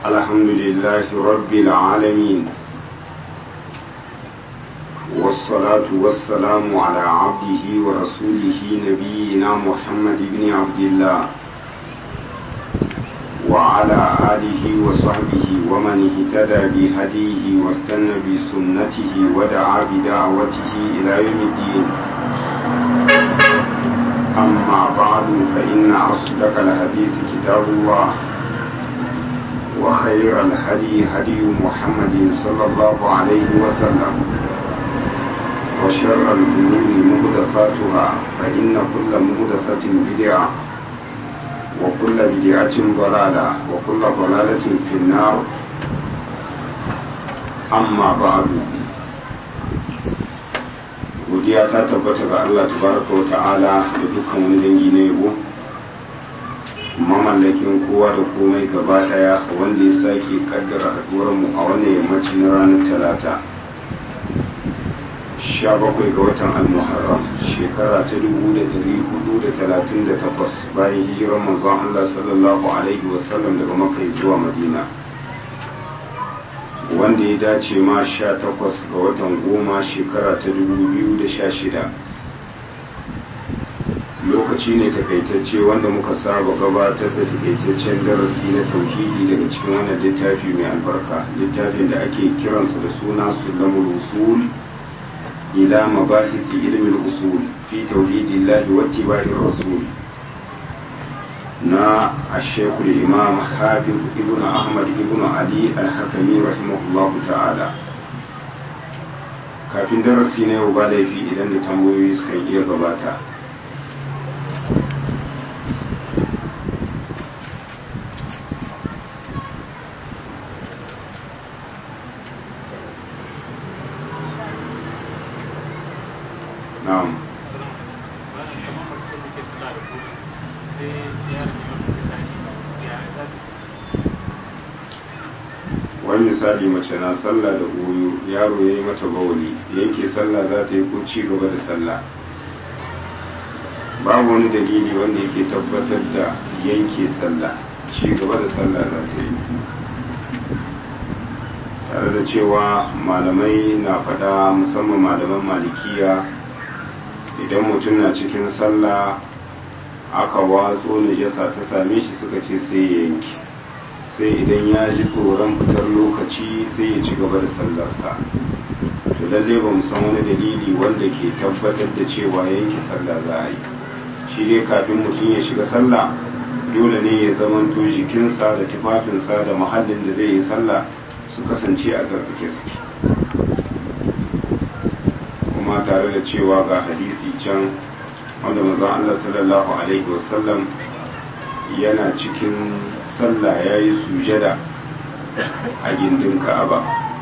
الحمد لله رب العالمين والصلاة والسلام على عبده ورسوله نبينا محمد بن عبد الله وعلى آله وصحبه ومن اهتدى بهديه واستنى بسنته ودعا بدعوته إلى يوم الدين أما بعد فإن أصدق الحديث كتاب الله وخير الهدي هدي محمد صلى الله عليه وسلم وشر الأمور محدثاتها فإن كل محدثة بدعة وكل بدعة ضلالة وكل ضلالة في النار أما بعد godiya ta tabbata ga Allah tabaraka wa ta'ala da dukkan wani dangi na yabo mamallakin kowa da komai gaba daya wanda ya sake kaddara haduwar mu a wannan yammaci na ranar talata 17 ga watan al-muharram shekara ta 1438 bayan hijirar manzon Allah sallallahu alaihi wasallam daga makka zuwa madina wanda ya dace ma 18 ga watan goma shekara ta 2016 lokaci ne takaitacce wanda muka saba gabatar da takaitaccen darasi na tauhidi daga cikin wannan littafi mai albarka littafin da ake kiransa da suna sulamul usul ila mabahisi ilmin usul fi tauhidillahi wa ittiba'ir rasul na ashekul imam hafiz ibn ahmad ibn ali al-hakami rahimahullahu ta'ala kafin darasi na yau ba laifi idan da tambayoyi suka iya gabata na'am wani misali mace na sallah da goyo yaro ya yi mata bawali yanke sallah za ta yi ko ci gaba da sallah babu wani dalili wanda yake tabbatar da yanke sallah ci gaba da sallah za ta yi tare da cewa malamai na faɗa musamman malaman malikiya idan mutum na cikin sallah aka watso najasa ta same shi suka ce sai ya yanki sai idan ya ji tsoron fitar lokaci sai ya ci gaba da sallarsa to lalle ba san wani dalili wanda ke tabbatar da cewa yanke sallah za a yi shi dai kafin mutum ya shiga sallah dole ne ya zamanto jikinsa da tufafinsa da muhallin da zai yi sallah su kasance a garfake suke kuma tare da cewa ga hadisi can wanda manzon Allah sallallahu alaihi wasallam yana cikin sallah ya yi sujada a gindin ka'aba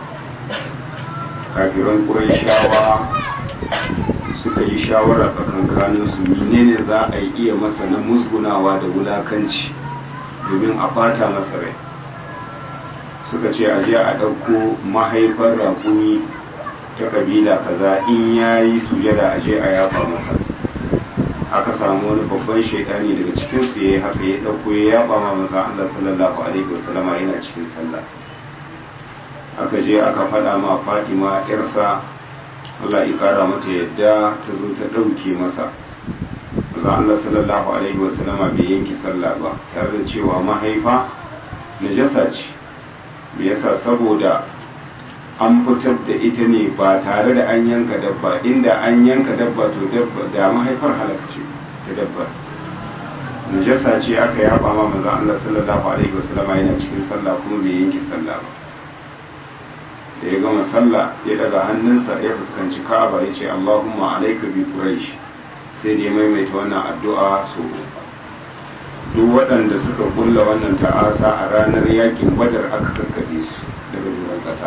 kafiran shawa suka yi shawara tsakankanin su menene za a yi iya masa na musgunawa da wulakanci domin a fata masa rai suka ce a je a ɗauko mahaifar rakumi ta kabila kaza in ya yi sujada a je a yafa masa aka samu wani babban shaidani daga cikin su yayi haka ya dauko ya yaba ma maza Allah sallallahu alaihi wasallam yana cikin sallah aka je aka fada ma Fatima yarsa Allah ya kara mata yadda ta zo ta dauke masa maza Allah sallallahu alaihi wasallam bai yanke sallah ba tare da cewa mahaifa najasa ce me yasa saboda an fitar da ita ne ba tare da an yanka dabba inda an yanka dabba to dabba da mahaifar halakce ta dabba najasa ce aka yaba ma manzon Allah sallallahu alaihi wasallam yana cikin sallah kuma bai yanke sallah ba da ya gama sallah ya daga hannunsa ya fuskanci Ka'aba ya ce Allahumma alayka bi quraish sai da ya maimaita wannan addu'a so duk waɗanda suka kulla wannan ta'asa a ranar yakin badar aka karkabe su daga doron ƙasa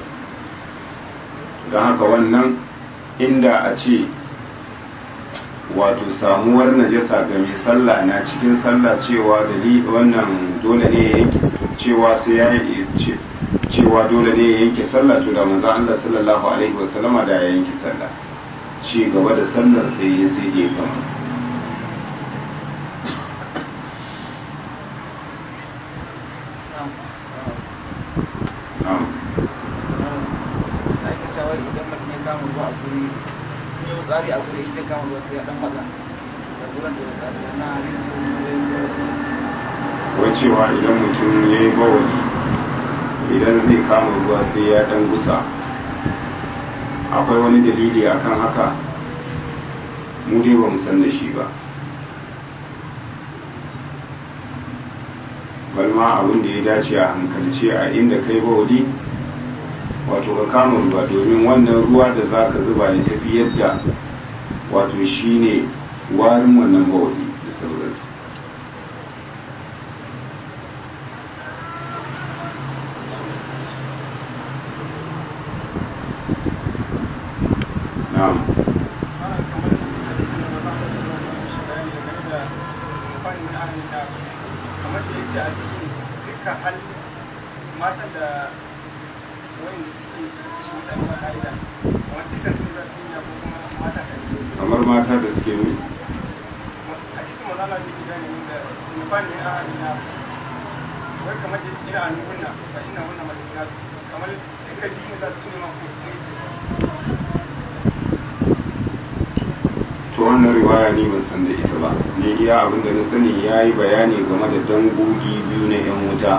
don haka wannan inda a ce wato samuwar najasa ga mai sallah na cikin sallah cewa dalili wannan dole ne ya yanke cewa sai ya cewa dole ne ya yanke sallah to da manzo Allah sallallahu alaihi wasallama da ya yanke sallah ci gaba da sallar sai ya sai ya gama kama ruwa a guri tsari a guri zai kama ruwa sai ya dan matsa da gurin da tsari na riski wai cewa idan mutum ya yi bawali idan zai kama ruwa sai ya dan gusa akwai wani dalili akan haka mu dai ba mu san da shi ba balma abin da ya dace a hankalce a inda kai bawali wato ka kama ruwa domin wannan ruwa da za ka zuba ya tafi yadda wato shine warin wannan bawali da sauransu na'am kamar da yake a cikin dukkan hal matan da wani suke kashe mutane ba ka'ida kamar su kan sun zafi ya ko kuma mata kan ce kamar mata da suke ne a cikin mazala da ke gane da sinifan ne a halina wai kamar da suke a nuna ba ina wannan majalina kamar duka biyu za su nema ko kuma ce to wannan riwaya ni ban san da ita ba ne iya abin da na sani ya yi bayani game da dangogi biyu na 'yan wuta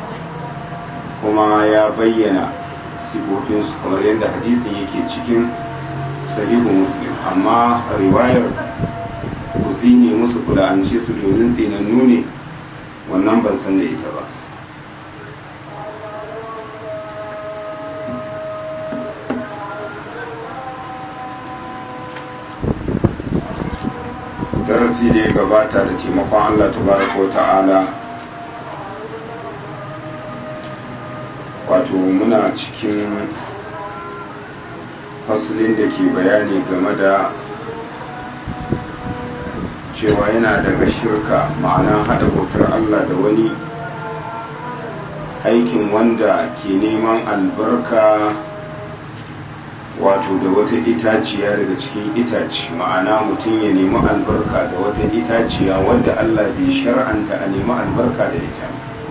kuma ya bayyana sifofinsu kamar yadda hadisin yake cikin sahihu muslim amma riwayar ku tsine musu kula'ance su domin tsinannu ne wannan ban san da ita ba darasi da ya gabata da taimakon Allah tabaraka wa ta'ala wato muna cikin fasilin da ke bayani game da cewa yana daga shirka ma'ana haɗa bautar Allah da wani aikin wanda ke neman albarka wato da wata itaciya daga cikin itaci ma'ana mutum ya nemi albarka da wata itaciya wadda Allah bai shar'anta a nemi albarka da ita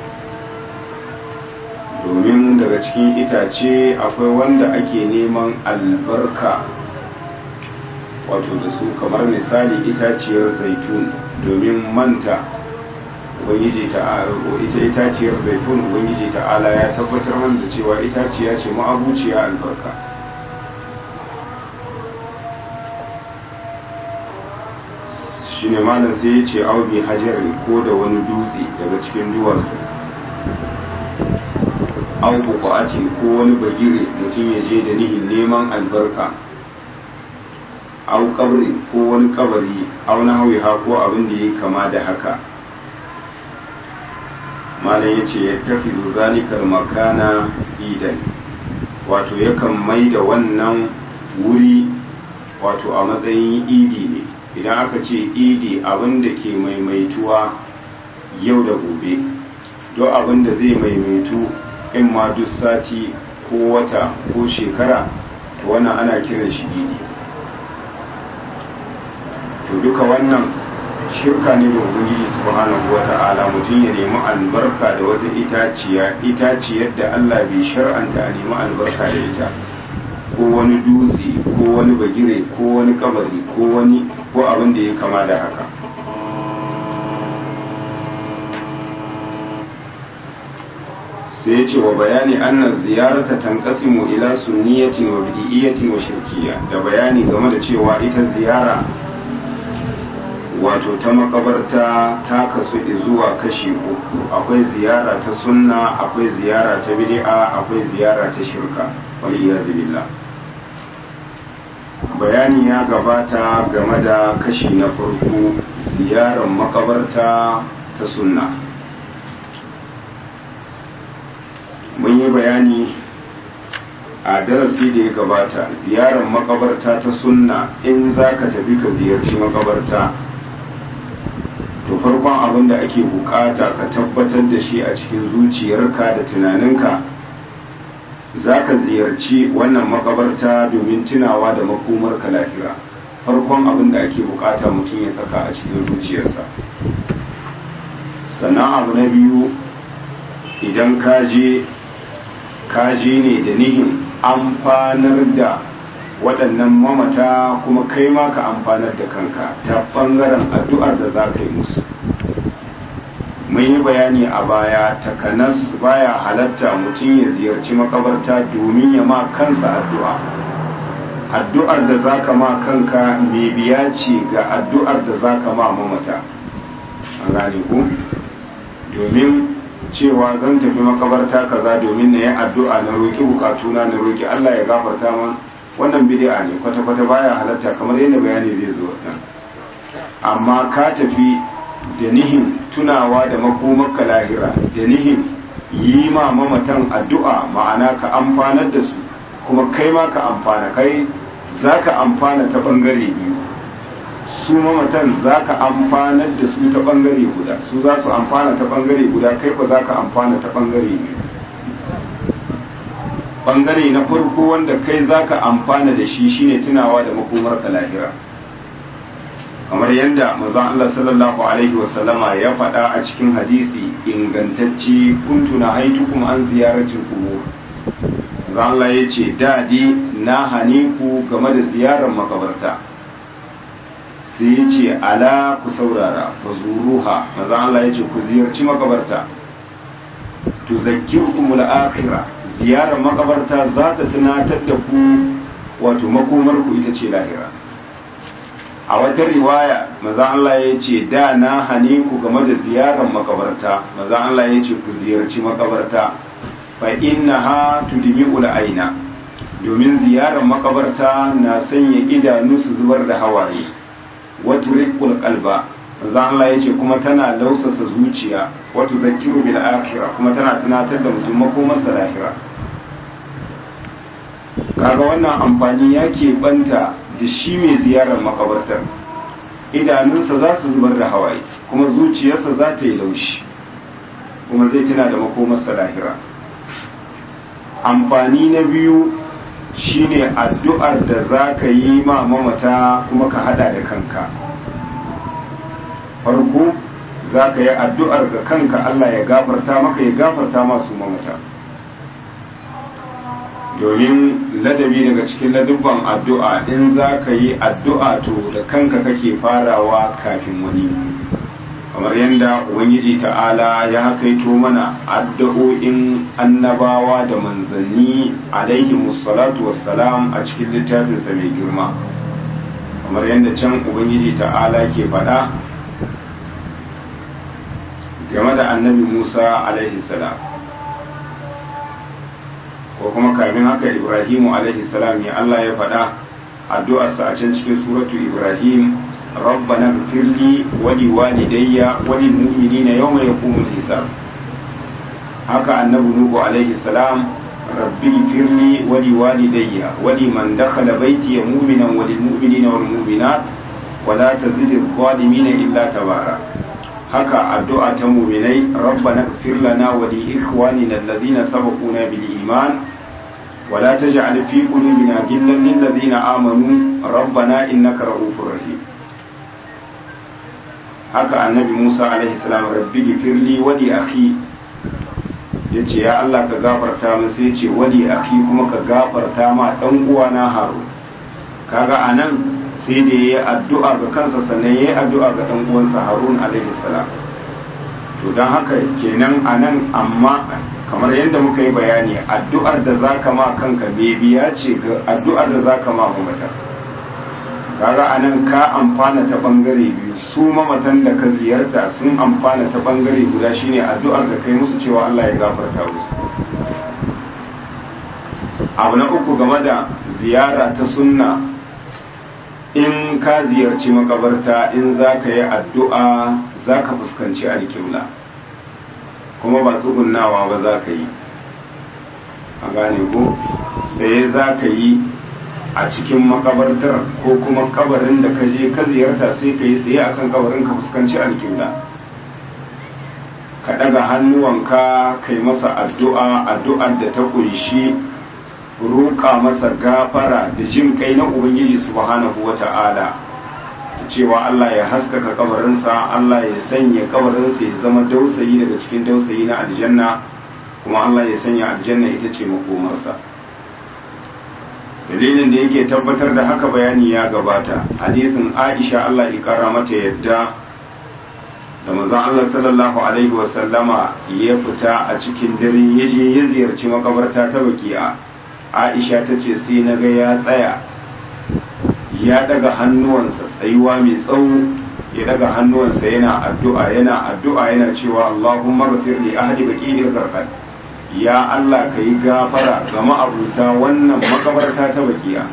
domin daga cikin itace akwai wanda ake neman albarka wato da su kamar misali itaciyar zaitun domin manta ubangiji ta ita itaciyar zaitun ubangiji ta'ala ya tabbatar mana da cewa itaciya ce ma'abuciya albarka shi ne malam sai ya ce aubi hajarin ko da wani dutse daga cikin duwatsu au buƙatin ko wani bagire mutum ya je da nihin neman albarka au kabri ko wani kabari au na ha ko abin da ya kama da haka malam ya ce ya tafi zalikar makana idan wato yakan mai da wannan wuri wato a matsayin idi ne idan aka ce idi abin da ke maimaituwa yau da gobe don abin da zai maimaitu in ma duk sati ko wata ko shekara to wannan ana kiran shi idi to duka wannan shirka ne da ubangiji subhanahu wata'ala mutum ya nemi albarka da wata itaciya itaciyar da Allah bai shar'anta a nemi albarka da ita ko wani dutse ko wani bagire ko wani kabari ko wani ko abin da ya kama da haka sai ya ce wa bayani annan ziyarata tanqasimu ila sunniyatin wa bid'iyyatin wa shirkiyya da bayani game da cewa ita ziyara wato ta makabarta ta kasu zuwa kashi uku akwai ziyara ta sunna akwai ziyara ta bid'a akwai ziyara ta shirka wal iyaz billah bayani ya gabata game da kashi na farko ziyarar makabarta ta sunna mun yi bayani a darasi da ya gabata ziyarar makabarta ta sunna in za ka tafi ka ziyarci makabarta to farkon abin da ake bukata ka tabbatar da shi a cikin zuciyarka da tunaninka za ka ziyarci wannan makabarta domin tunawa da makomarka lafiya farkon abin da ake bukata mutum ya saka a cikin zuciyarsa sannan abu na biyu idan ka je kaji ne da nihin amfanar da waɗannan mamata kuma kai ma ka amfanar da kanka ta ɓangaren addu'ar da za ka yi musu mun yi bayani a baya takanas baya halatta mutum ya ziyarci makabarta domin ya ma kansa addu'a addu'ar da za ka ma kanka mai biya ce ga addu'ar da za ka ma mamata an gane ku domin cewa zan tafi makabarta kaza domin na yi addu'a na roƙi bukatuna na roƙi Allah ya gafarta man wannan bid'a ne kwata-kwata baya halatta kamar yadda bayani zai zo nan amma ka tafi da nihin tunawa da makomarka lahira da nihin yi ma mamatan addu'a ma'ana ka amfanar da su kuma kai ma ka amfana kai za ka amfana ta ɓangare biyu su mamatan za ka amfanar da su ta ɓangare guda su za su amfana ta ɓangare guda kai ba za ka amfana ta ɓangare biyu ɓangare na farko wanda kai za ka amfana da shi shine tunawa da makomar ka lahira kamar yadda mazan Allah sallallahu alaihi wasallama ya faɗa a cikin hadisi ingantacce kuntu na haitukum an ziyaratin kubur mazan Allah ya ce dadi na hane ku game da ziyarar makabarta sai ya ce ala ku saurara ku zuruha mazan Allah ya ce ku ziyarci makabarta tuzakkirukum al-akhirah ziyarar makabarta za ta tunatar da ku wato makomar ku ita ce lahira a wata riwaya maza Allah ya ce da na hane ku game da ziyarar makabarta maza Allah ya ce ku ziyarci makabarta fa innaha tudmi'ul aina domin ziyarar makabarta na sanya idanu su zubar da hawaye wa turiqul qalba maza Allah ya ce kuma tana lausasa zuciya wa tuzakkiru bil akhirah kuma tana tunatar da mutum makomarsa lahira kaga wannan amfani ya banta da shi mai ziyarar makabartar idanunsa za su zubar da hawaye kuma zuciyarsa za ta yi laushi kuma zai tuna da makomarsa lahira amfani na biyu shine addu'ar da za ka yi ma mamata kuma ka hada da kanka farko za ka yi addu'ar ga kanka Allah ya gafarta maka ya gafarta masu mamata domin ladabi daga cikin ladubban addu'a in za ka yi addu'a to da kanka kake farawa kafin wani kamar yadda ubangiji ta'ala ya kaito mana addu'o'in annabawa da manzanni alaihi musallatu wassalam a cikin littafinsa mai girma kamar yadda can ubangiji ta'ala ke faɗa game da annabi musa alaihi salam ko kuma kamin haka ibrahimu alaihi salam ya Allah ya faɗa addu'arsa a can cikin suratu ibrahim rabbana gfirli wa li walidayya wa lil mu'minina yawma yaqumul hisab haka annabi nuhu alaihi salam rabbi gfirli wa li walidayya wa liman dakhala baiti mu'minan wa lil mu'minina wal mu'minat wa la tazidil zalimina illa tabara haka addu'a ta mu'minai rabbana gfir lana wa li ikhwanina alladhina sabaquna bil iman ولا تجعل في قلوبنا غلا للذين آمنوا ربنا إنك رؤوف رحيم haka annabi Musa alaihi salam rabbi gifirli wali akhi yace ya Allah ka gafarta min sai yace wali akhi kuma ka gafarta ma dan uwana Harun kaga anan sai da yayi addu'a ga kansa sannan yayi addu'a ga dan uwansa Harun alaihi salam to dan haka kenan anan amma kamar yadda muka yi bayani addu'ar da za ka ma kanka biya ce ga addu'ar da za ka ma mamata kaga a nan ka amfana ta ɓangare biyu su mamatan da ka ziyarta sun amfana ta ɓangare guda shine addu'ar da kai musu cewa Allah ya gafarta musu abu na uku game da ziyara ta sunna in ka ziyarci makabarta in za ka yi addu'a za ka fuskanci alƙibla kuma ba tsugunnawa ba za ka yi a gane ko tsaye za ka yi a cikin makabartar ko kuma kabarin da ka je ka ziyarta sai ka yi tsaye akan kabarin ka fuskanci alƙibla ka ɗaga hannuwanka kai masa addu'a addu'ar da ta ƙunshi roƙa masa gafara da jin kai na ubangiji subhanahu wa ta'ala cewa Allah ya haskaka kabarinsa Allah ya sanya kabarinsa ya zama dausayi daga cikin dausayi na aljanna kuma Allah ya sanya aljanna ita ce makomarsa dalilin da yake tabbatar da haka bayani ya gabata hadisin aisha Allah ya kara mata yadda da manzon Allah sallallahu alaihi wasallama ya fita a cikin dare ya je ya ziyarci makabarta ta baki'a aisha ta ce sai na ga ya tsaya ya daga hannuwansa tsayuwa mai tsawo ya daga hannuwansa yana addu'a yana addu'a yana cewa Allahumma ghafir li ahli baqi'il gharqad ya Allah ka yi gafara ga ma'abuta wannan makabarta ta bakiya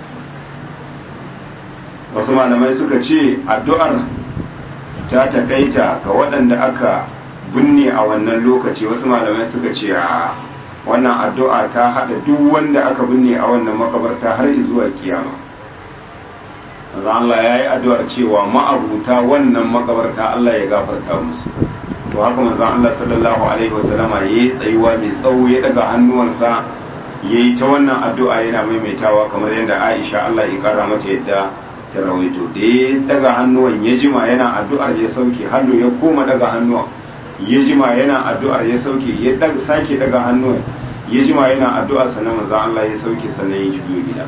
wasu malamai suka ce addu'ar ta takaita ga waɗanda aka binne a wannan lokaci wasu malamai suka ce a wannan addu'a ta haɗa duk wanda aka binne a wannan makabarta har zuwa kiyama Allah ya yi addu'ar cewa ma'abuta wannan makabarta Allah ya gafarta musu to haka manzon Allah sallallahu alaihi wasallama yayi tsayuwa mai tsawo ya daga hannuwansa yayi ta wannan addu'a yana maimaitawa kamar yadda Aisha Allah ya kara mata yadda ta rawaito da ya daga hannuwan ya jima yana addu'ar ya sauke hannu ya koma daga hannuwan ya jima yana addu'ar ya sauke ya daga sake daga hannuwan ya jima yana addu'ar sannan manzon Allah ya sauke sannan ya juyo gida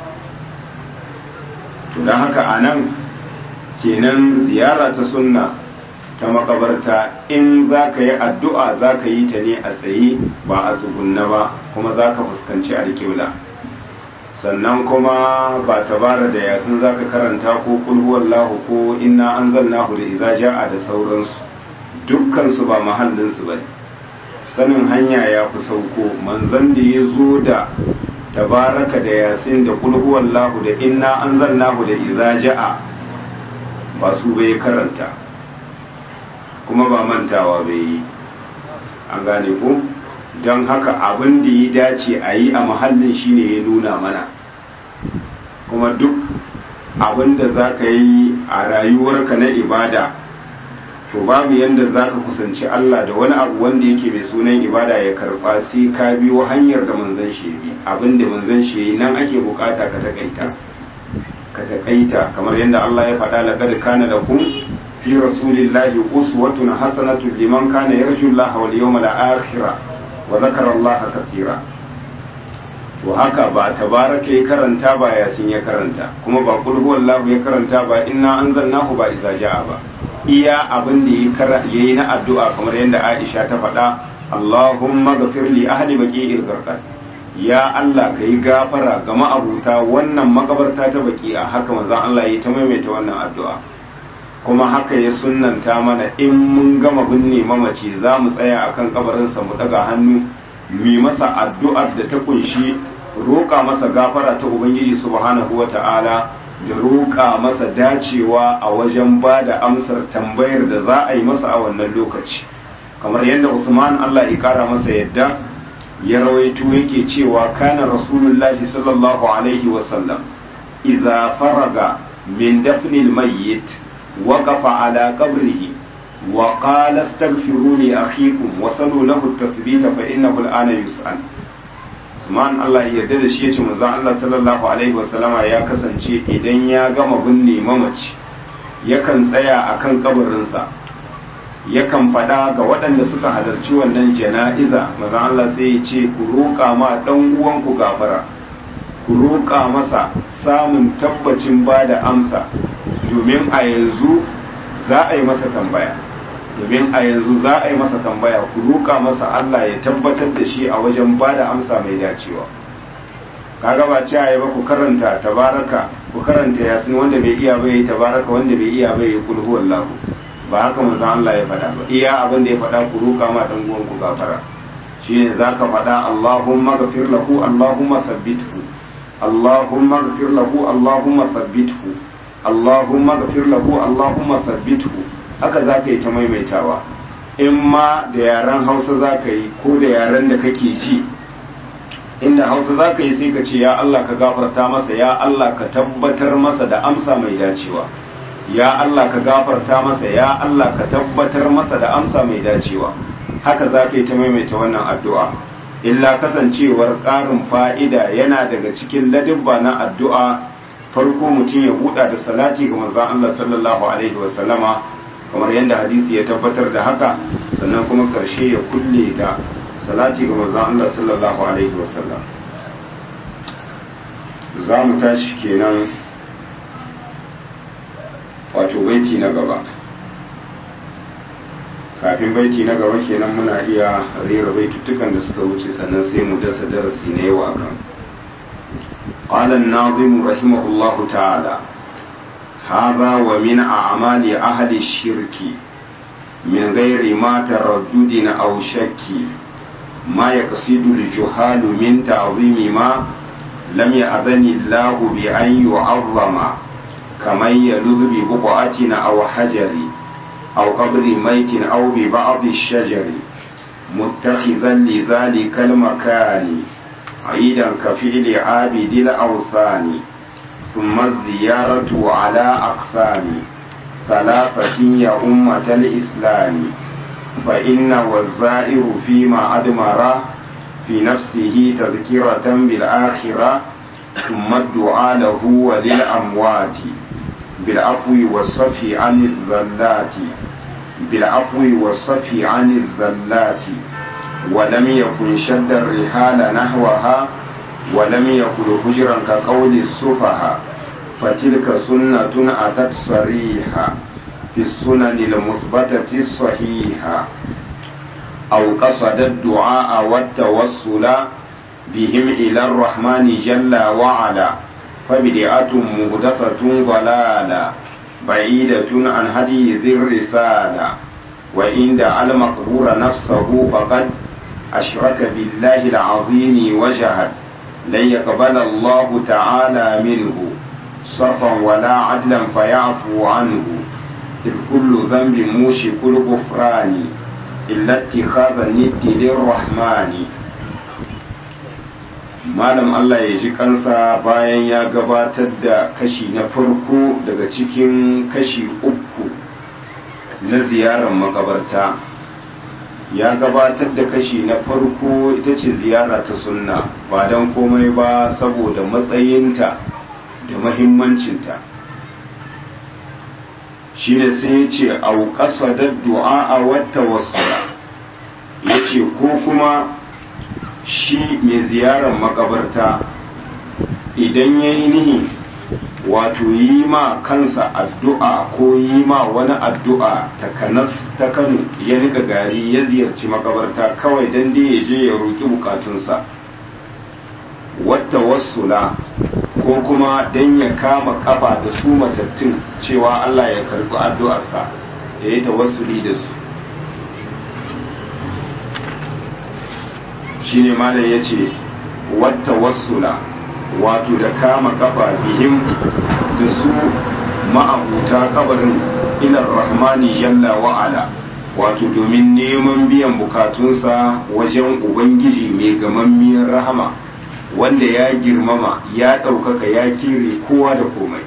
to dan haka anan kenan ziyara ta sunna ta makabarta in za ka yi addu'a za ka yi ta ne a tsaye ba a tsugunna ba kuma za ka fuskanci alƙibla sannan kuma ba tabara da yasin za ka karanta ko kulhuwallahu ko inna an zannahu da iza ja'a da sauransu dukkansu ba mahallinsu ba sanin hanya ya fi sauko manzan da ya zo da tabaraka da yasin da kulhuwallahu da inna an zannahu da iza ja'a ba su bai karanta kuma ba mantawa bai yi an gane ku don haka abin da ya dace a yi a mahallin shine ya nuna mana kuma duk abin da za ka yi a rayuwarka na ibada to babu yadda za ka kusanci Allah da wani abu wanda yake mai sunan ibada ya karba sai ka biyo hanyar da manzan shi bi abin da manzan shi yi nan ake bukata ka takaita ka takaita kamar yadda Allah ya faɗa laqad kana lakum fi rasulillahi uswatun hasanatun liman kana yarju Allah wal yawmal akhir wa dhakara Allah kathira to haka ba tabaraka ya karanta ba yasin ya karanta kuma ba kul huwallahu ya karanta ba inna anzalnahu ba iza jaa ba iya abin da yayi na addu'a kamar yadda Aisha ta faɗa Allahumma ghafir li ahli baqi'il gharqad ya Allah ka yi gafara ga ma'abuta wannan makabarta ta baki a haka manzon Allah ya ta maimaita wannan addu'a kuma haka ya sunnanta mana in mun gama binne mamaci za mu tsaya akan kabarinsa mu daga hannu mi masa addu'ar da ta kunshi roƙa masa gafara ta ubangiji subhanahu wata'ala da roƙa masa dacewa a wajen ba da amsar tambayar da za a yi masa a wannan lokaci kamar yadda Usman Allah ya kara masa yadda ya rawaito yake cewa kana rasulullahi sallallahu alaihi wasallam idza faraga min dafnil mayyit waqafa ala qabrihi wa qala astaghfiru li akhikum wa salu lahu at-tasbita fa innahu al-ana yus'al Usman Allah ya yarda da shi yace manzon Allah sallallahu alaihi wasallama ya kasance idan ya gama binne mamaci yakan tsaya akan kabarinsa yakan faɗa ga waɗanda suka halarci wannan jana'iza maza Allah sai ya ce ku roƙa ma ɗan uwanku gafara ku roƙa masa samun tabbacin ba da amsa domin a yanzu za a yi masa tambaya domin a yanzu za a yi masa tambaya ku roƙa masa Allah ya tabbatar da shi a wajen ba da amsa mai dacewa kaga ba ce ba ku karanta tabaraka ku karanta yasin wanda bai iya bai tabaraka wanda bai iya bai kulhu wallahu ba haka manzon Allah ya faɗa ba iya abin da ya faɗa ku roƙa ma dan uwan ku gafara shine zaka faɗa Allahumma ghafir lahu Allahumma thabbithu Allahumma ghafir lahu Allahumma thabbithu Allahumma ghafir lahu Allahumma thabbithu haka zaka yi ta maimaitawa in ma da yaren Hausa zaka yi ko da yaren da kake ji inda Hausa zaka yi sai ka ce ya Allah ka gafarta masa ya Allah ka tabbatar masa da amsa mai dacewa ya Allah ka gafarta masa ya Allah ka tabbatar masa da amsa mai dacewa haka za ka yi ta maimaita wannan addu'a illa kasancewar ƙarin fa'ida yana daga cikin ladibba na addu'a farko mutum ya buɗa da salati ga manzon Allah sallallahu alaihi wasallama kamar yadda hadisi ya tabbatar da haka sannan kuma ƙarshe ya kulle da salati ga manzon Allah sallallahu alaihi wasallam za mu tashi kenan wato baiti na gaba kafin baiti na gaba kenan muna iya rera baituttukan da suka wuce sannan sai mu dasa darasi na yau akan قال الناظم رحمه الله تعالى هذا ومن أعمال أهل الشرك من غير ما تردد أو شك ما يقصد الجهال من تعظيم ما لم يأذن الله بأن يعظم كمن يلذ ببقعة أو حجر أو قبر ميت أو ببعض الشجر متخذا لذلك المكان عيدا كفعل عابد الأوثان ثم الزيارة على أقسام ثلاثة يا أمة الإسلام فإن والزائر فيما أدمر في نفسه تذكرة بالآخرة ثم الدعاء له وللأموات بالعفو والصفي عن الذلات بالعفو والصفي عن الذلات ولم يكن شد الرحال نحوها ولم يكن هجرا كقول السفهاء فتلك سنة أتت صريحة في السنن المثبتة الصحيحة أو قصد الدعاء والتوسل بهم إلى الرحمن جل وعلا فبدعة مهدفة ضلالة بعيدة عن هدي ذي الرسالة وإن دعا المقبور نفسه فقد أشرك بالله العظيم وجهد لن يقبل الله تعالى منه صرفا ولا عدلا فيعفو عنه إذ كل ذنب موشك الغفران إلا اتخاذ الند للرحمن malam Allah ya ji kansa bayan ya gabatar da kashi na farko daga cikin kashi uku na ziyarar makabarta ya gabatar da kashi na farko ita ce ziyara ta sunna ba don komai ba saboda matsayinta da mahimmancinta shine sai ya ce auƙasa da du'a a wata wasu ya ce ko kuma shi mai ziyarar makabarta idan ya yi nihi wato yi ma kansa addu'a ko yi ma wani addu'a ta kanas ta kano ya rika gari ya ziyarci makabarta kawai don dai ya je ya roƙi bukatunsa wata wasula ko kuma don ya kama kafa da su matattun cewa Allah ya karɓi addu'arsa ya yi tawassuli da su shine malam ya ce wata wasula wato da kama kafa bihim da su ma'abuta kabarin ilar rahmani jalla wa'ala wato domin neman biyan bukatunsa wajen ubangiji mai gamammiyar rahama wanda ya girmama ya ɗaukaka ya kire kowa da komai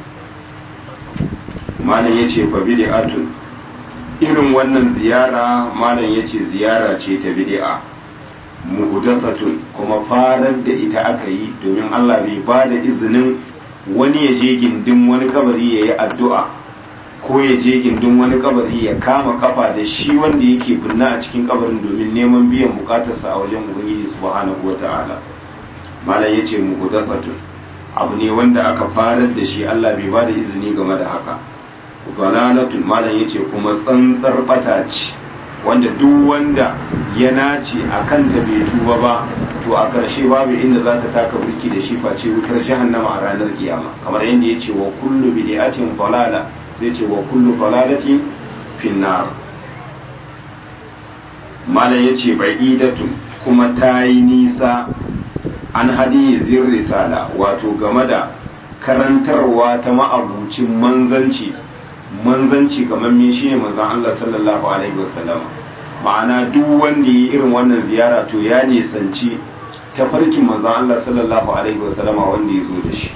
malam ya ce fa bid'atun irin wannan ziyara malam ya ce ziyara ce ta bid'a muhdathatun kuma farar da ita aka yi domin Allah bai ba da izinin wani ya je gindin wani kabari ya yi addu'a ko ya je gindin wani kabari ya kama kafa da shi wanda yake binna a cikin kabarin domin neman biyan bukatarsa a wajen ubangiji subhanahu wata'ala malam ya ce muhdathatun abu ne wanda aka farar da shi Allah bai ba da izini game da haka dalalatun malam ya ce kuma tsantsar bata ce wanda duk wanda ya nace a kanta bai tuba ba to a ƙarshe babu inda za ta taka burki da shi face wutar jahannama a ranar kiyama kamar yadda ya ce wa kullu bid'atin dalala zai ce wa kullu dalalatin finnar malam ya ce ba'idatun kuma ta yi nisa an hadiyi zin risala wato game da karantarwa ta ma'abucin manzanci manzanci kamar me shi ne manzan Allah sallallahu alaihi wasallam ma'ana duk wanda yi irin wannan ziyara to ya nisanci tafarkin manzan Allah sallallahu alaihi wasallama wanda ya zo da shi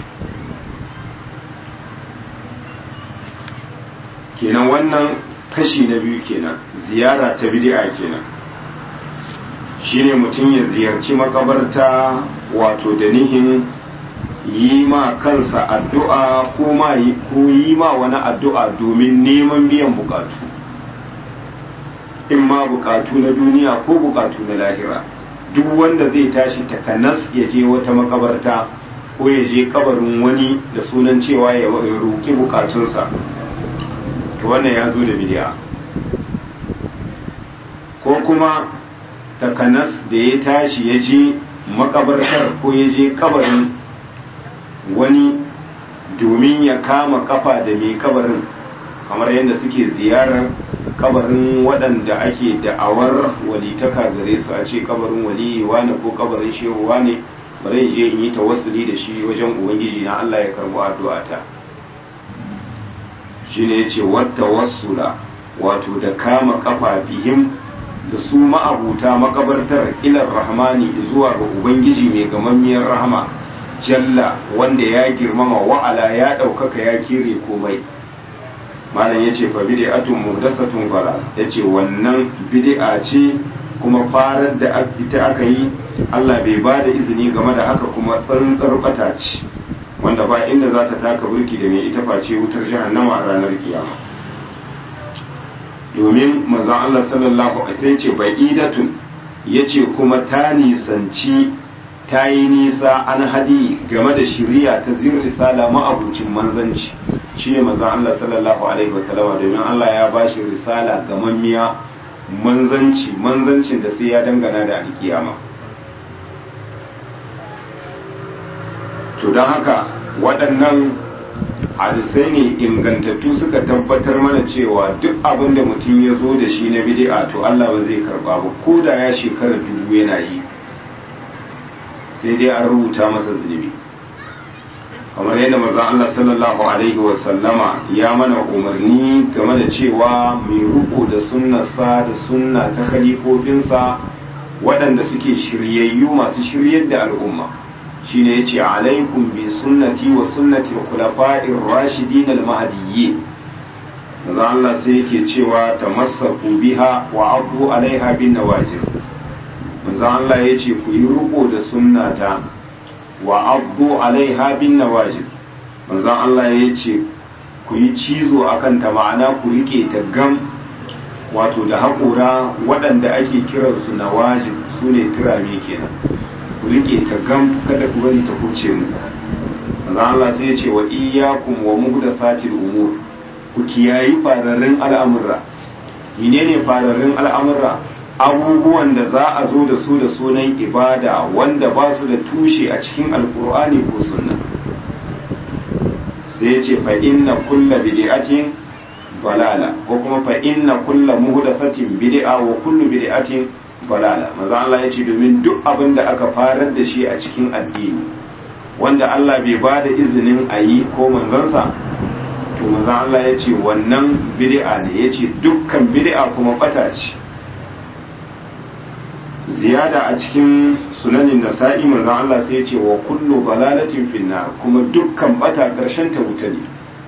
kenan wannan kashi na biyu kenan ziyara ta bid'a kenan shine mutum ya ziyarci makabarta wato da nihin yi ma kansa addu'a ko yi ma wani addu'a domin neman biyan bukatu in ma bukatu na duniya ko bukatu na lahira duk wanda zai tashi takanas ya je wata makabarta ko ya je kabarin wani da sunan cewa ya roƙi bukatunsa to wannan ya zo da bidiya ko kuma takanas da ya tashi ya je makabartar ko ya je kabarin wani domin ya kama kafa da mai kabarin kamar yadda suke ziyarar kabarin waɗanda ake da'awar walitaka gare su a ce kabarin waliyi wane ko kabarin shehu wane bari in je in yi tawassuli da shi wajen ubangiji na Allah ya karbo addu'ata shine yace wata wasula wato da kama kafa bihim da su ma'abuta makabartar ilar rahmani zuwa ga ubangiji mai gamammiyar rahama jalla wanda ya girmama wa'ala ya ɗaukaka ya kire komai malam yace fa bid'atun muhdathatun fara yace wannan bid'a ce kuma farar da ita aka yi Allah bai ba da izini game da haka kuma tsantsar bata ce wanda ba inda za ta taka burki da mai ita face wutar jahannama a ranar kiyama domin manzon Allah sallallahu alaihi wasallam ce bai idatun yace kuma ta nisanci ta yi nisa an hadi game da shiriya ta zir risala ma'abucin manzanci shine manzon Allah sallallahu alaihi wasallam domin Allah ya bashi risala gamammiya manzanci manzancin da sai ya dangana da alkiyama to don haka waɗannan hadisai ne ingantattu suka tabbatar mana cewa duk abin da mutum ya zo da shi na bid'a to Allah ba zai karba ba ko da ya shekara dubu yana yi sai dai an rubuta masa zunubi kamar yadda manzon Allah sallallahu alaihi wa sallama ya mana umarni game da cewa mai ruku da sunnarsa da sunna ta khalifofinsa waɗanda suke shiryayyu masu shiryar da al'umma shine yace alaikum bi sunnati wa sunnati al-khulafa'ir rashidin al-mahdiyyin manzon Allah sai yake cewa tamassaku biha wa abu alaiha bin nawajiz manzon Allah yace ku yi ruku da sunnata wa abdu alaiha bin nawajiz manzon Allah ya ce ku yi cizo akan ta ma'ana ku rike ta gam wato da haƙura waɗanda ake kiransu nawajiz su ne turame kenan ku rike ta gam kada ku bari ta huce mu manzon Allah sai ya ce wa iyyakum wa muhdathatil umur ku kiyayi fararrun al'amurra menene fararrun al'amurra abubuwan da za a zo da su da sunan ibada wanda ba su da tushe a cikin alkur'ani ko sunna sai ce fa inna kulla bid'atin balala ko kuma fa inna kulla muhdathatin bid'a wa kullu bid'atin balala maza Allah ya ce domin duk abin da aka farar da shi a cikin addini wanda Allah bai ba da izinin a yi ko manzansa to maza Allah ya ce wannan bid'a ne ya ce dukkan bid'a kuma bata ce ziyada a cikin sunanin nasa'i manzon Allah sai ya ce wa kullu dalalatin finnar kuma dukkan bata karshen ta wuta ne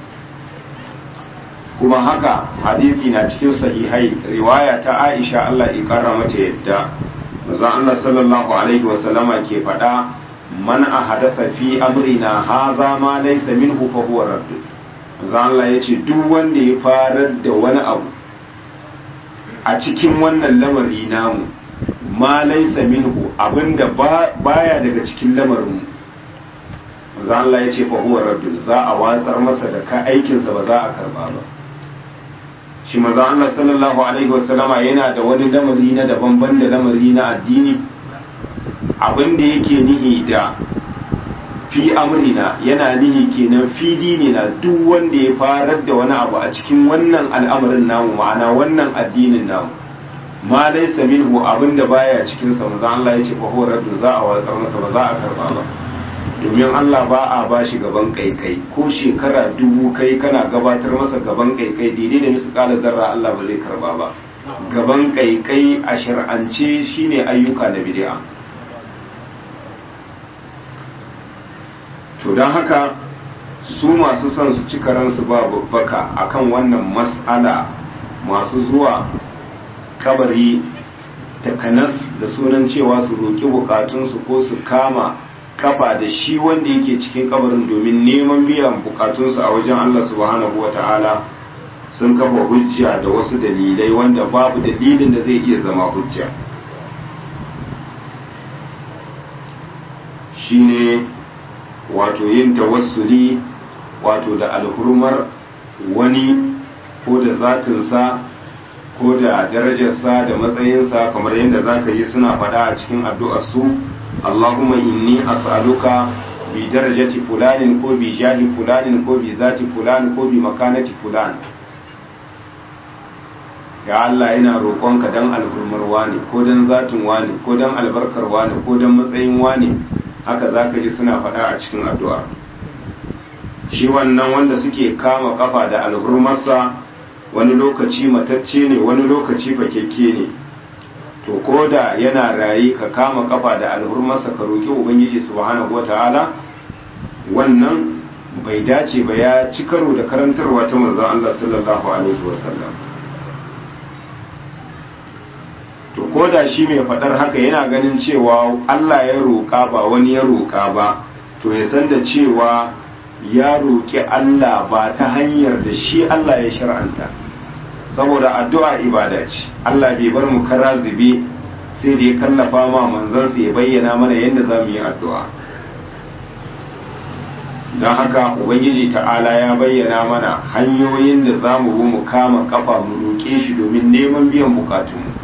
kuma haka hadisi na cikin sahihai riwaya ta Aisha Allah ya kara mata yadda manzon Allah sallallahu alaihi wa sallama ke faɗa man ahadatha fi amrina hadha ma laysa minhu fa huwa radd manzon Allah yace duk wanda ya farar da wani abu a cikin wannan lamari namu ma laisa minhu abinda baya daga cikin lamarin manzo Allah ya ce fa huwa raddun za a watsar masa da ka aikinsa ba za a karba ba shi manzo Allah sallallahu alaihi wasallama yana da wani lamari na daban ban da lamari na addini abinda yake nihi da fi amrina yana nihi kenan fi dinina duk wanda ya farar da wani abu a cikin wannan al'amarin namu ma'ana wannan addinin namu ma laysa minhu abinda baya cikin sa manzo Allah yace fa huwa raddu za a watsar masa ba za a karba ba domin Allah ba a bashi gaban kaikai ko shekara dubu kai kana gabatar masa gaban kaikai daidai da misu kala zarra Allah ba zai karba ba gaban kaikai a shar'ance shine ayyuka na bid'a to don haka su masu son su cika ransu ba babbaka akan wannan mas'ala masu zuwa kabari takanas da sunan cewa su roƙi bukatunsu ko su kama kafa da shi wanda yake cikin kabarin domin neman biyan bukatunsu a wajen Allah subhanahu wa ta'ala sun kafa hujja da wasu dalilai wanda babu dalilin da zai iya zama hujja shine wato yin tawassuli wato da alhurmar wani ko da zatinsa ko da darajarsa da matsayinsa kamar yadda za ka yi suna faɗa a cikin addu'arsu Allahumma inni as'aluka bi darajati fulanin ko bi jahi fulanin ko bi zati fulan ko bi makanati fulan ya Allah yana roƙonka don alhurmar wani ko don zatin wani ko don albarkar wani ko don matsayin wani haka za ka ji suna faɗa a cikin addu'a shi wannan wanda suke kama kafa da alhurmarsa wani lokaci matacce ne wani lokaci fakekke ne to ko da yana rayi ka kama kafa da alhurmarsa ka roƙi ubangiji subhanahu wata'ala wannan bai dace ba ya ci karo da karantarwa ta manzon Allah sallallahu alaihi wasallam to ko da shi mai faɗar haka yana ganin cewa Allah ya roƙa ba wani ya roƙa ba to ya san da cewa ya roƙi Allah ba ta hanyar da shi Allah ya shar'anta saboda addu'a ibada ce Allah bai bar mu kara zube sai da ya kallafa ma manzansa ya bayyana mana yadda za mu yi addu'a don haka ubangiji ta'ala ya bayyana mana hanyoyin da za mu bi mu kama kafa mu roƙe shi domin neman biyan bukatunmu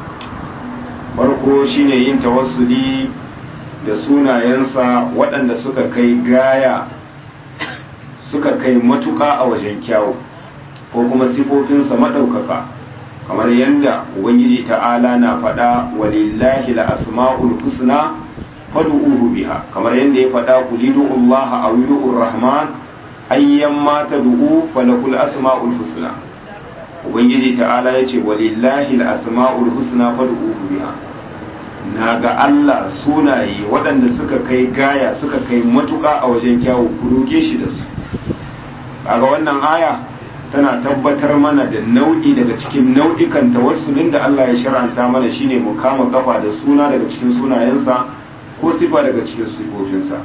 farko shine yin tawassuli da sunayensa waɗanda suka kai gaya suka kai matuƙa a wajen kyawu ko kuma sifofinsa maɗaukaka kamar yadda ubangiji ta'ala na faɗa walillahi la asma'ul husna fad'uhu biha kamar yadda ya faɗa kulidu Allah aw yudur rahman ayyan ma tad'u falakul asma'ul husna ubangiji ta'ala yace walillahi la asma'ul husna fad'uhu biha na ga Allah sunaye waɗanda suka kai gaya suka kai matuƙa a wajen kyawu ku roƙe shi da su kaga wannan aya tana tabbatar mana da nau'i daga cikin nau'ikan tawassulin da Allah ya shar'anta mana shine mu kama kafa da suna daga cikin sunayensa ko sifa daga cikin sifofinsa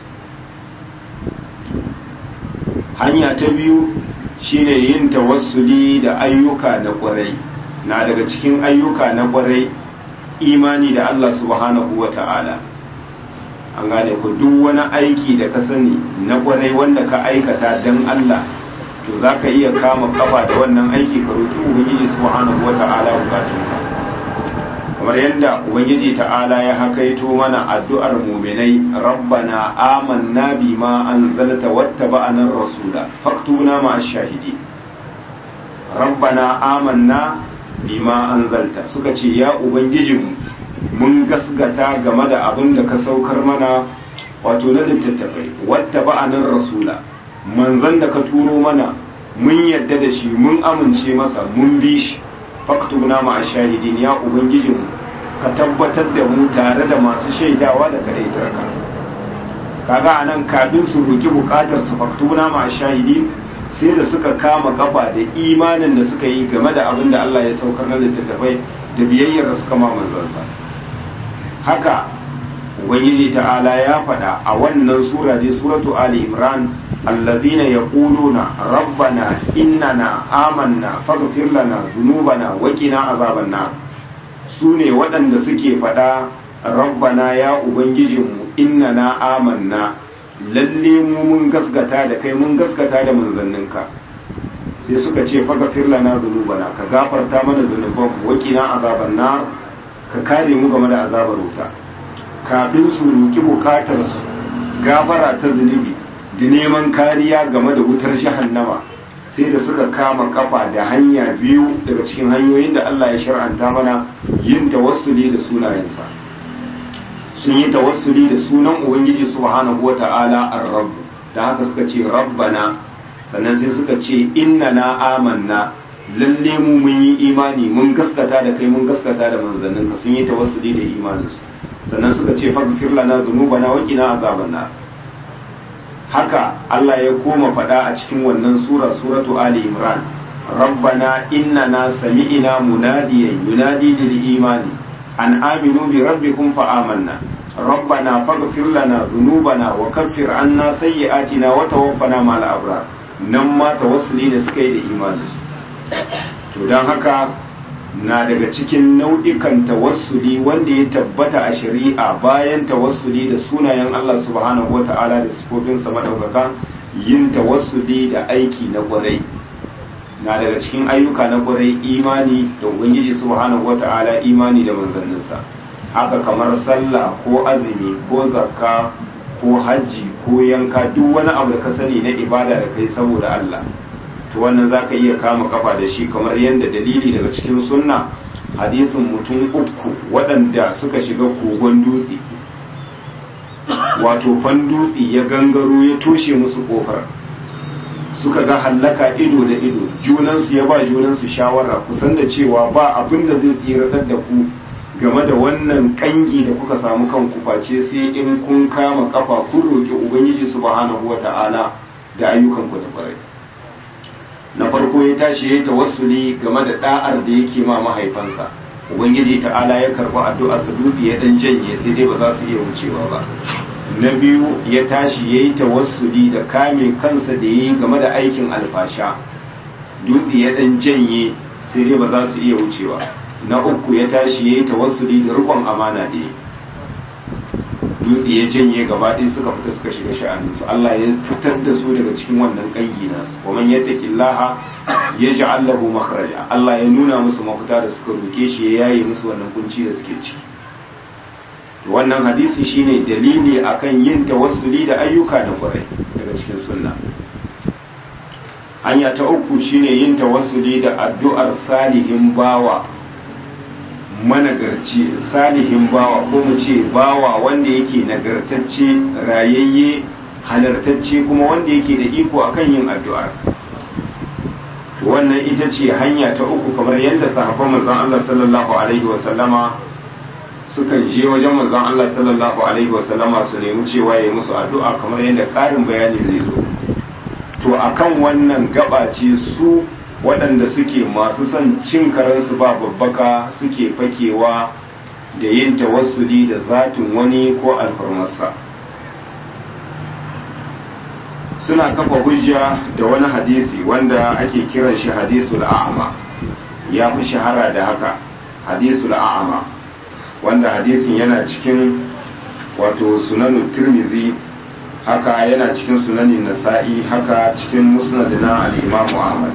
hanya ta biyu shine yin tawassuli da ayyuka na ƙwarai na daga cikin ayyuka na ƙwarai imani da Allah subhanahu wa ta'ala an gane ku duk wani aiki da ka sani na ƙwarai wanda ka aikata don Allah to za ka iya kama kafa da wannan aiki ka roƙi ubangiji subhanahu wa ta'ala bukatun kamar yadda ubangiji ta'ala ya hakaito mana addu'ar muminai rabbana amanna bima anzalta wattaba'ana rasula faktuna ma ash-shahidi rabbana amanna bima anzalta suka ce ya ubangijinmu mun gasgata game da abin da ka saukar mana wato na littattafai wattaba'anar rasula manzon da ka turo mana mun yadda da shi mun amince masa mun bi shi faktuna ma shahidin ya ubangijinmu ka tabbatar da mu tare da masu shaidawa da kadaitar ka kaga anan kafin su roki bukatar su faktuna ma shahidin sai da suka kama kafa da imanin da suka yi game da abin da Allah ya saukar na littattafai da biyayyar da suka ma manzansa haka ubangiji ta'ala ya faɗa a wannan sura dai suratu ali imran alladhina yaquluna rabbana innana amanna faghfir lana dhunubana wa qina azaban nar sune waɗanda suke faɗa rabbana ya ubangijinmu innana amanna lalle mu mun gaskata da kai mun gaskata da manzanninka sai suka ce faghfir lana dhunubana ka gafarta mana zunuban wa qina azaban nar ka kare mu game da azabar wuta kafin su roki bukatar su gafara ta zunubi da neman kariya game da wutar jahannama sai da suka kama kafa da hanya biyu daga cikin hanyoyin da Allah ya shar'anta mana yin tawassuli da sunayensa sun yi tawassuli da sunan ubangiji subhanahu wata'ala ar-rabb da haka suka ce rabbana sannan sai suka ce innana amanna lalle mu mun yi imani mun gaskata da kai mun gaskata da manzannin ka sun yi tawassuli da imaninsu sannan suka ce faghfir lana dhunubana wa qina azaban nar haka Allah ya koma faɗa a cikin wannan sura suratu ali imran rabbana innana sami'na munadiyan yunadi lil imani an aminu bi rabbikum fa amanna rabbana faghfir lana dhunubana wa kaffir anna sayyi'atina wa tawaffana ma'al abrar nan ma tawassuli da suka yi da imaninsu to don haka na daga cikin nau'ikan tawassuli wanda ya tabbata a shari'a bayan tawassuli da sunayen Allah subhanahu wata'ala da sifofinsa madaukaka yin tawassuli da aiki na kwarai na daga cikin ayyuka na kwarai imani da ubangiji subhanahu wata'ala imani da manzanninsa haka kamar sallah ko azumi ko zakka ko hajji ko yanka duk wani abu da ka sani na ibada da kai saboda Allah to wannan za ka iya kama kafa da shi kamar yadda dalili daga cikin sunna hadisin mutum uku waɗanda suka shiga kogon dutse wato fan dutse ya gangaro ya toshe musu kofar suka ga hallaka ido da ido junansu ya ba junansu shawara kusan da cewa ba abin da zai tsiratar da ku game da wannan kangi da kuka samu kanku face sai in kun kama kafa kun roƙi ubangiji subhanahu wata'ala da ayyukanku da kwarai na farko ya tashi ya yi tawassuli game da da'ar da yake ma mahaifansa ubangiji ta'ala ya karɓi addu'a su dutse ya dan janye sai dai ba za su iya wucewa ba na biyu ya tashi ya yi tawassuli da kame kansa da ya yi game da aikin alfasha dutse ya dan janye sai dai ba za su iya wucewa na uku ya tashi ya yi tawassuli da rikon amana da ya dutse ya janye gaba ɗaya suka fita suka shiga sha'aninsu Allah ya fitar da su daga cikin wannan ƙangi nasu wa man yattaqillaha yaj'al lahu makhraja Allah ya nuna musu mafita da suka roke shi ya yaye musu wannan kunci da suke ciki wannan hadisi shine dalili akan yin tawassuli da ayyuka da kwarai daga cikin sunna hanya ta uku shine yin tawassuli da addu'ar salihin bawa managarci salihin bawa ko mu ce bawa wanda yake nagartacce rayayye halartacce kuma wanda yake da iko akan yin addu'ar wannan ita ce hanya ta uku kamar yadda sahabban manzon Allah sallallahu alaihi wasallama sukan je wajen manzon Allah sallallahu alaihi wasallama su nemi cewa ya musu addu'a kamar yadda ƙarin bayani zai zo to akan wannan gaba ce su waɗanda suke masu son cin karansu ba babbaka suke fakewa da yin tawassuli da zatin wani ko alfarmarsa suna kafa hujja da wani hadisi wanda ake kiran shi hadisul a'ama ya fi shahara da haka hadisul a'ama wanda hadisin yana cikin wato sunanu tirmidhi haka yana cikin sunanin nasa'i haka cikin musnad na al-imamu ahmad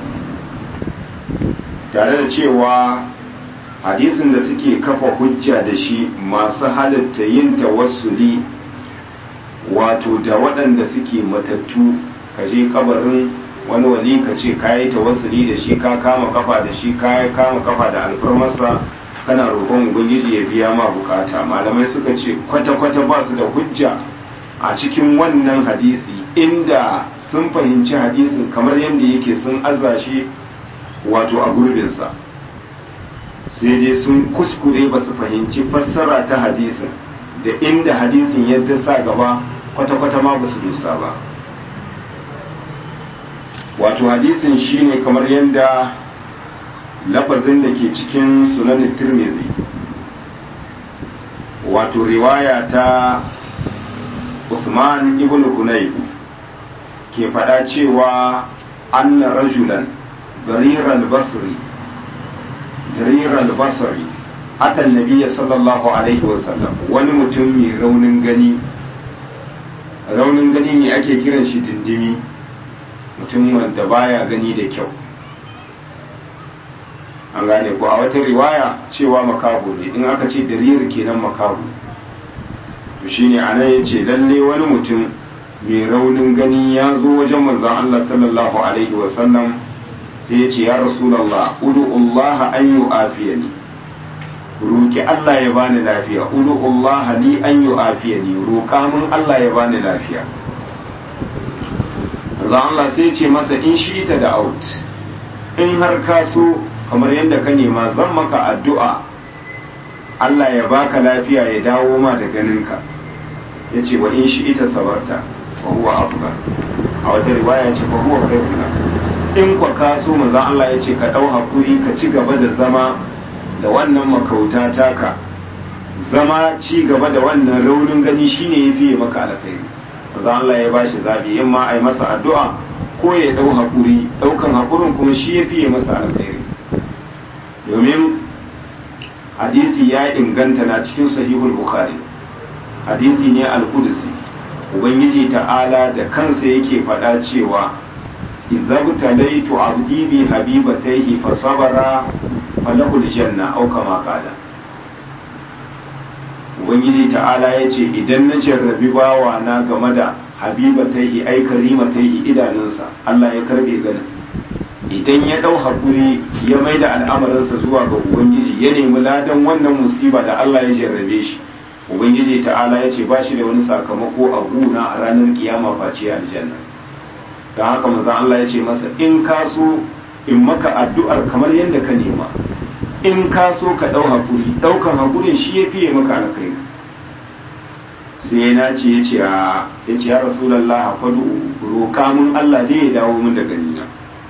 tare da cewa hadisin da suke kafa hujja da shi masu halatta yin tawassuli wato da waɗanda suke matattu ka je kabarin wani wali ka ce ka yi tawassuli da shi ka kama kafa da shi ka kama kafa da alfarmarsa kana roƙon ubangiji ya biya ma bukata malamai suka ce kwata-kwata ba su da hujja a cikin wannan hadisi inda sun fahimci hadisin kamar yadda yake sun aza shi wato a gurbinsa sai dai sun kuskure ba su fahimci fassara ta hadisin da inda hadisin yadda sa gaba kwata-kwata ma ba su dusa ba wato hadisin shine kamar yadda lafazin da ke cikin sunanin tirmidhi wato riwaya ta usman ibn hunayf ke faɗa cewa anna rajulan ضرير البصري ضرير البصري أتى النبي صلى الله عليه وسلم wani mutum mai raunin gani raunin gani ne ake kiran shi dindimi mutum wanda baya gani da kyau an gane ko a wata riwaya cewa makaho ne in aka ce darir kenan makaho to shine anan yace lalle wani mutum mai raunin gani ya zo wajen manzon Allah sallallahu alaihi wasallam sai ya ce ya rasulallah udu'ullah an yi afiya ni roƙi Allah ya bani lafiya udu'ullah li an yi afiya ni roƙa mun Allah ya bani lafiya za Allah sai ce masa in shi ta da out in har ka so kamar yadda ka nema zan maka addu'a Allah ya baka lafiya ya dawo ma da ganinka ya ce wa in shi ita sabarta fa huwa afdal a wata riwaya ce fa huwa khairun in kwa ka so manzo Allah ya ce ka dau hakuri ka ci gaba da zama da wannan makauta taka zama ci gaba da wannan raunin gani shine yafi maka alkhairi manzo Allah ya bashi zabi in ma ai masa addu'a ko ya dau hakuri daukan hakurin kuma shi yafi masa alkhairi domin hadisi ya inganta na cikin sahihul bukhari hadisi ne al-qudsi ubangiji ta'ala da kansa yake faɗa cewa idza butalaitu abdi bi habibatayhi fa sabara falahu aljanna aw kama qala ubangiji ta'ala yace idan na jarrabi bawa na game da habibatayhi ay karimatayhi idanunsa Allah ya karbe ganin idan ya dau hakuri ya maida al'amarinsa zuwa ga ubangiji ya nemi ladan wannan musiba da Allah ya jarrabe shi ubangiji ta'ala ya ce ba shi da wani sakamako a guna a ranar kiyama face aljanna don haka manzon Allah ya ce masa in ka so in maka addu'ar kamar yadda ka nema in ka so ka ɗau hakuri ɗaukan hakurin shi ya fiye maka alkai sai ya nace ya ce ya ce ya rasulallah faɗu roƙa mun Allah dai ya dawo mun da ganina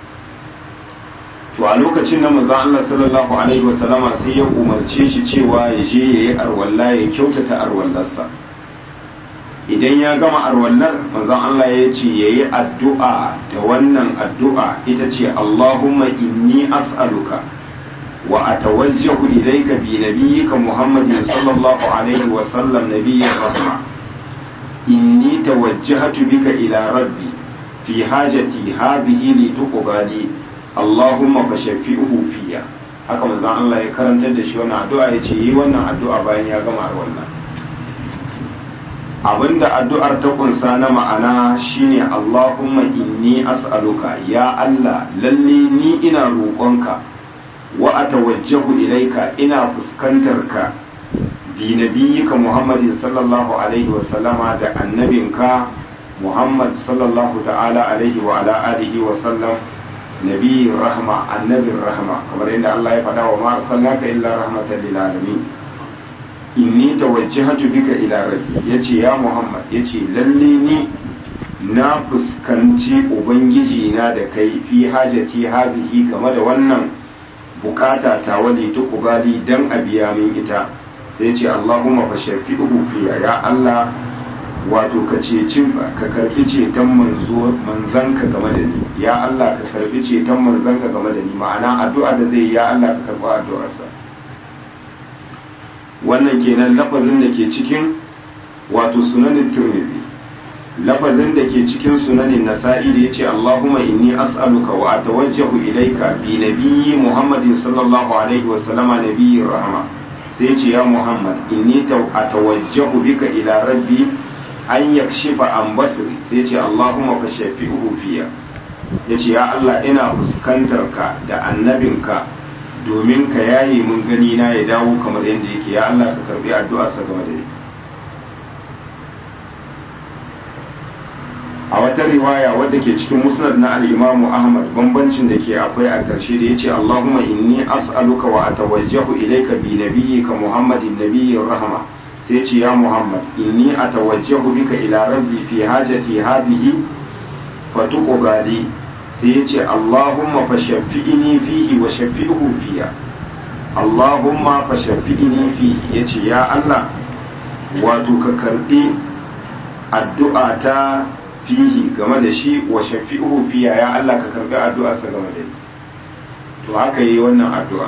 to a lokacin na manzon Allah sallallahu alaihi wasallama sai ya umarce shi cewa ya je ya yi arwalla ya kyautata arwallarsa idan ya gama arwallar manzon Allah ya ce ya yi addu'a da wannan addu'a ita ce Allahumma inni as'aluka wa atawajjahu ilayka bi nabiyyika Muhammadin sallallahu alaihi wa sallam nabiyyi rahma inni tawajjahtu bika ila rabbi fi hajati hadhihi li tuqbali Allahumma fa shafi'uhu fiya haka manzon Allah ya karantar da shi wannan addu'a ya ce yi wannan addu'a bayan ya gama wannan abinda addu'ar ta kunsa na ma'ana shine Allahumma inni as'aluka ya Allah lalle ni ina roƙonka wa atawajjahu ilaika ina fuskantar ka bi nabiyyika Muhammadin sallallahu alaihi wa sallama da annabinka Muhammad sallallahu ta'ala alaihi wa ala alihi wa sallam nabi rahma annabin rahma kamar yadda Allah ya faɗa wa ma arsalnaka illa rahmatan lil alamin inni tawajjahatu bika ila rabbi yace ya Muhammad yace lalle ni na fuskanci ubangiji na da kai fi hajati hadhihi game da wannan bukata ta wali tukubali dan a biya min ita sai yace Allahumma fa shafi'uhu fiya ya Allah wato ka ceci ka karbi ceton manzo manzanka game da ni ya Allah ka karbi ceton manzanka game da ni ma'ana addu'a da zai ya Allah ka karbi addu'arsa wannan kenan lafazin da ke cikin wato sunanin Tirmidhi lafazin da ke cikin sunanin Nasa'i da yace Allahumma inni as'aluka wa atawajjahu ilayka bi nabiyyi Muhammadin sallallahu alaihi wa sallama nabiyyi rahma sai yace ya Muhammad inni atawajjahu bika ila rabbi an yakshifa an basri sai ce Allahumma fa shafi'uhu fiya yace ya Allah ina fuskantar ka da annabinka domin ka yaye mun gani na ya dawo kamar yadda yake ya Allah ka karbi addu'ar sa game da ni a wata riwaya wadda ke cikin musnad na al-Imam Ahmad bambancin da ke akwai a ƙarshe da yace Allahumma inni as'aluka wa atawajjahu ilayka bi nabiyyika Muhammadin nabiyyir rahma sai ce ya Muhammad inni atawajjahu bika ila rabbi fi hajati hadhihi fatuqbali sai ya ce Allahumma fashaffi'ni fihi wa shaffi'hu fiya Allahumma fashaffi'ni fihi yace ya Allah wato ka karbi addu'a ta fihi game da shi wa shaffi'hu fiya ya Allah ka karbi addu'a sa game da ni to haka yi wannan addu'a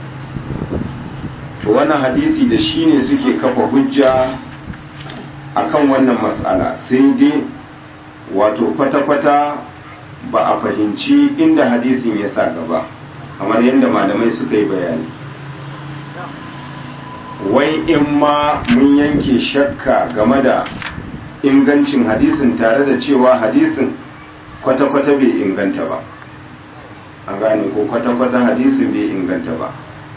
to wannan hadisi da shi ne suke kafa hujja akan wannan matsala sai dai wato kwata-kwata ba a fahimci inda hadisin ya sa gaba kamar yadda malamai suka yi bayani wai in ma mun yanke shakka game da ingancin hadisin tare da cewa hadisin kwata-kwata bai inganta ba an gane ko kwata-kwata hadisin bai inganta ba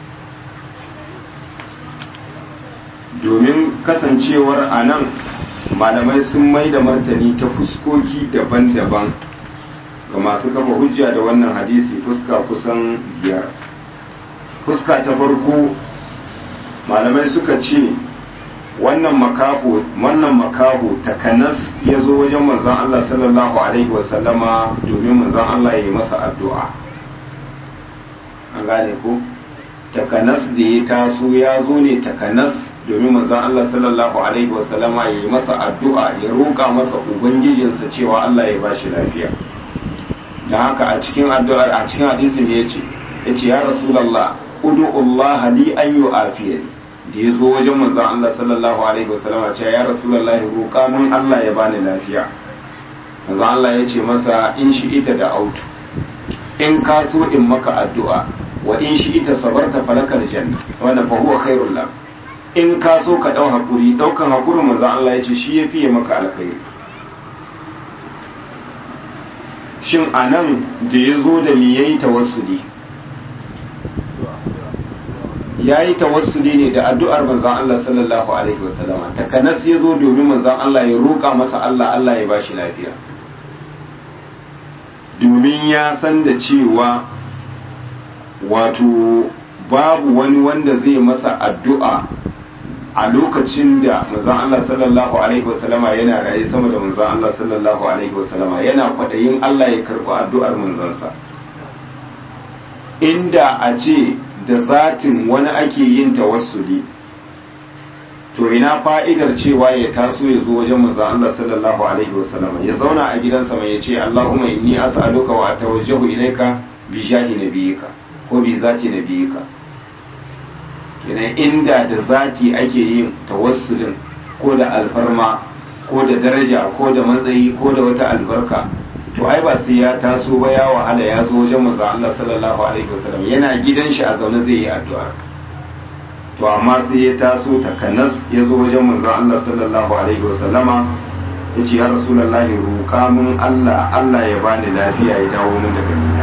domin kasancewar a nan malamai sun mai da martani ta fuskoki daban-daban ga masu kafa hujja da wannan hadisi fuska kusan biyar fuska ta farko malamai suka ce wannan makaho wannan makaho takanas ya zo wajen manzon Allah sallallahu alaihi wasallama domin manzon Allah ya yi masa addu'a an gane ko takanas da ya taso ya zo ne takanas domin manzon Allah sallallahu alaihi wasallama ya yi masa addu'a ya roƙa masa ubangijinsa cewa Allah ya bashi lafiya don haka a cikin addu'ar a cikin hadisin ya ce ya ce ya rasulallah ud'ullaha li an yu'afiyani da ya zo wajen manzon Allah sallallahu alaihi wasallama ce ya rasulullahi roƙa mun Allah ya bani lafiya manzon Allah ya ce masa in shi ita da autu in ka so in maka addu'a wa in shi ita sabarta falakal janna wannan fa huwa khairul lak in ka so ka dau hakuri daukan hakurin manzon Allah ya ce shi yafi ya maka alkhairi shin anan da ya zo da me yayi tawassuli ya yi tawassuli ne da addu'ar manzan Allah sallallahu Alaihi wasallama takanas ya zo domin manzan Allah ya roƙa masa Allah Allah ya bashi lafiya domin ya san da cewa wato babu wani wanda zai masa addu'a a lokacin da manzan Allah sallallahu Alaihi wasallama yana raye sama da manzan Allah sallallahu Alaihi wasallama yana kwaɗayin Allah ya karɓi addu'ar manzansa inda a ce da zatin wani ake yin tawassuli to ina fa'idar cewa ya taso ya zo wajen manzon Allah sallallahu alaihi wasallam ya zauna a gidansa mai yace Allahumma inni as'aluka wa atawajjahu ilayka bi jahi nabiyika ko bi zati nabiyika kenan inda da zati ake yin tawassulin ko da alfarma ko da daraja ko da matsayi ko da wata albarka to ai ba sai ya taso ba ya wahala ya zo wajen manzo Allah sallallahu alaihi wasallam yana gidan shi a zaune zai yi addu'a to amma sai ya taso takanas ya zo wajen manzo Allah sallallahu alaihi wasallama ya ce ya rasulullahi roƙa mun Allah Allah ya bani lafiya ya dawo mun daga gida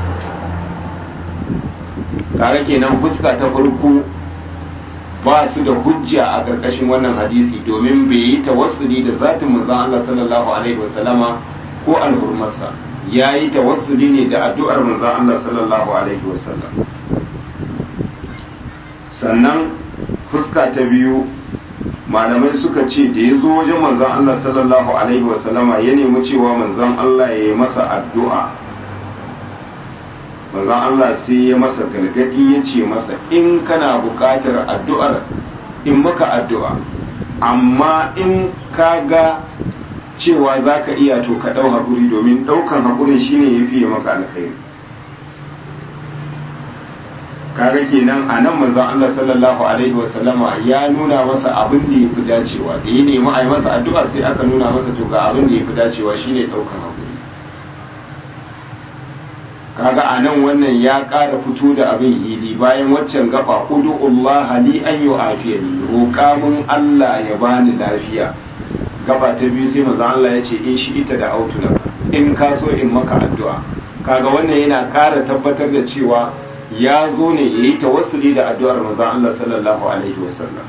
kaga kenan fuska ta farko ba su da hujja a ƙarƙashin wannan hadisi domin bai yi tawassuli da zatin manzo Allah sallallahu alaihi wasallama ko alhurmarsa ya yi tawassuli ne da addu'ar manzan Allah sallallahu Alaihi wasallam sannan fuska ta biyu malamai suka ce da ya zo wajen manzan Allah sallallahu Alaihi wasallama ya nemi cewa manzan Allah ya yi masa addu'a manzan Allah sai ya masa gargadi ya ce masa in kana buƙatar addu'ar in maka addu'a amma in ka ga cewa za ka iya to ka ɗau haƙuri domin ɗaukan haƙurin shine ya fiye maka alkhairi kaga kenan a nan manzon Allah sallallahu alaihi wasallama ya nuna masa abin da ya fi dacewa da ya nemi a yi masa addu'a sai aka nuna masa to ga abin da ya fi dacewa shine ɗaukan haƙuri kaga a nan wannan ya ƙara fito da abin hili bayan waccan gaba udu'ullaha li an yu'afiyani roƙa mun Allah ya bani lafiya gaba ta biyu sai manzo Allah ya ce in shi ita da autuna in ka so in maka addu'a kaga wannan yana ƙara tabbatar da cewa ya zo ne ya yi tawassuli da addu'ar manzo Allah sallallahu alaihi wasallam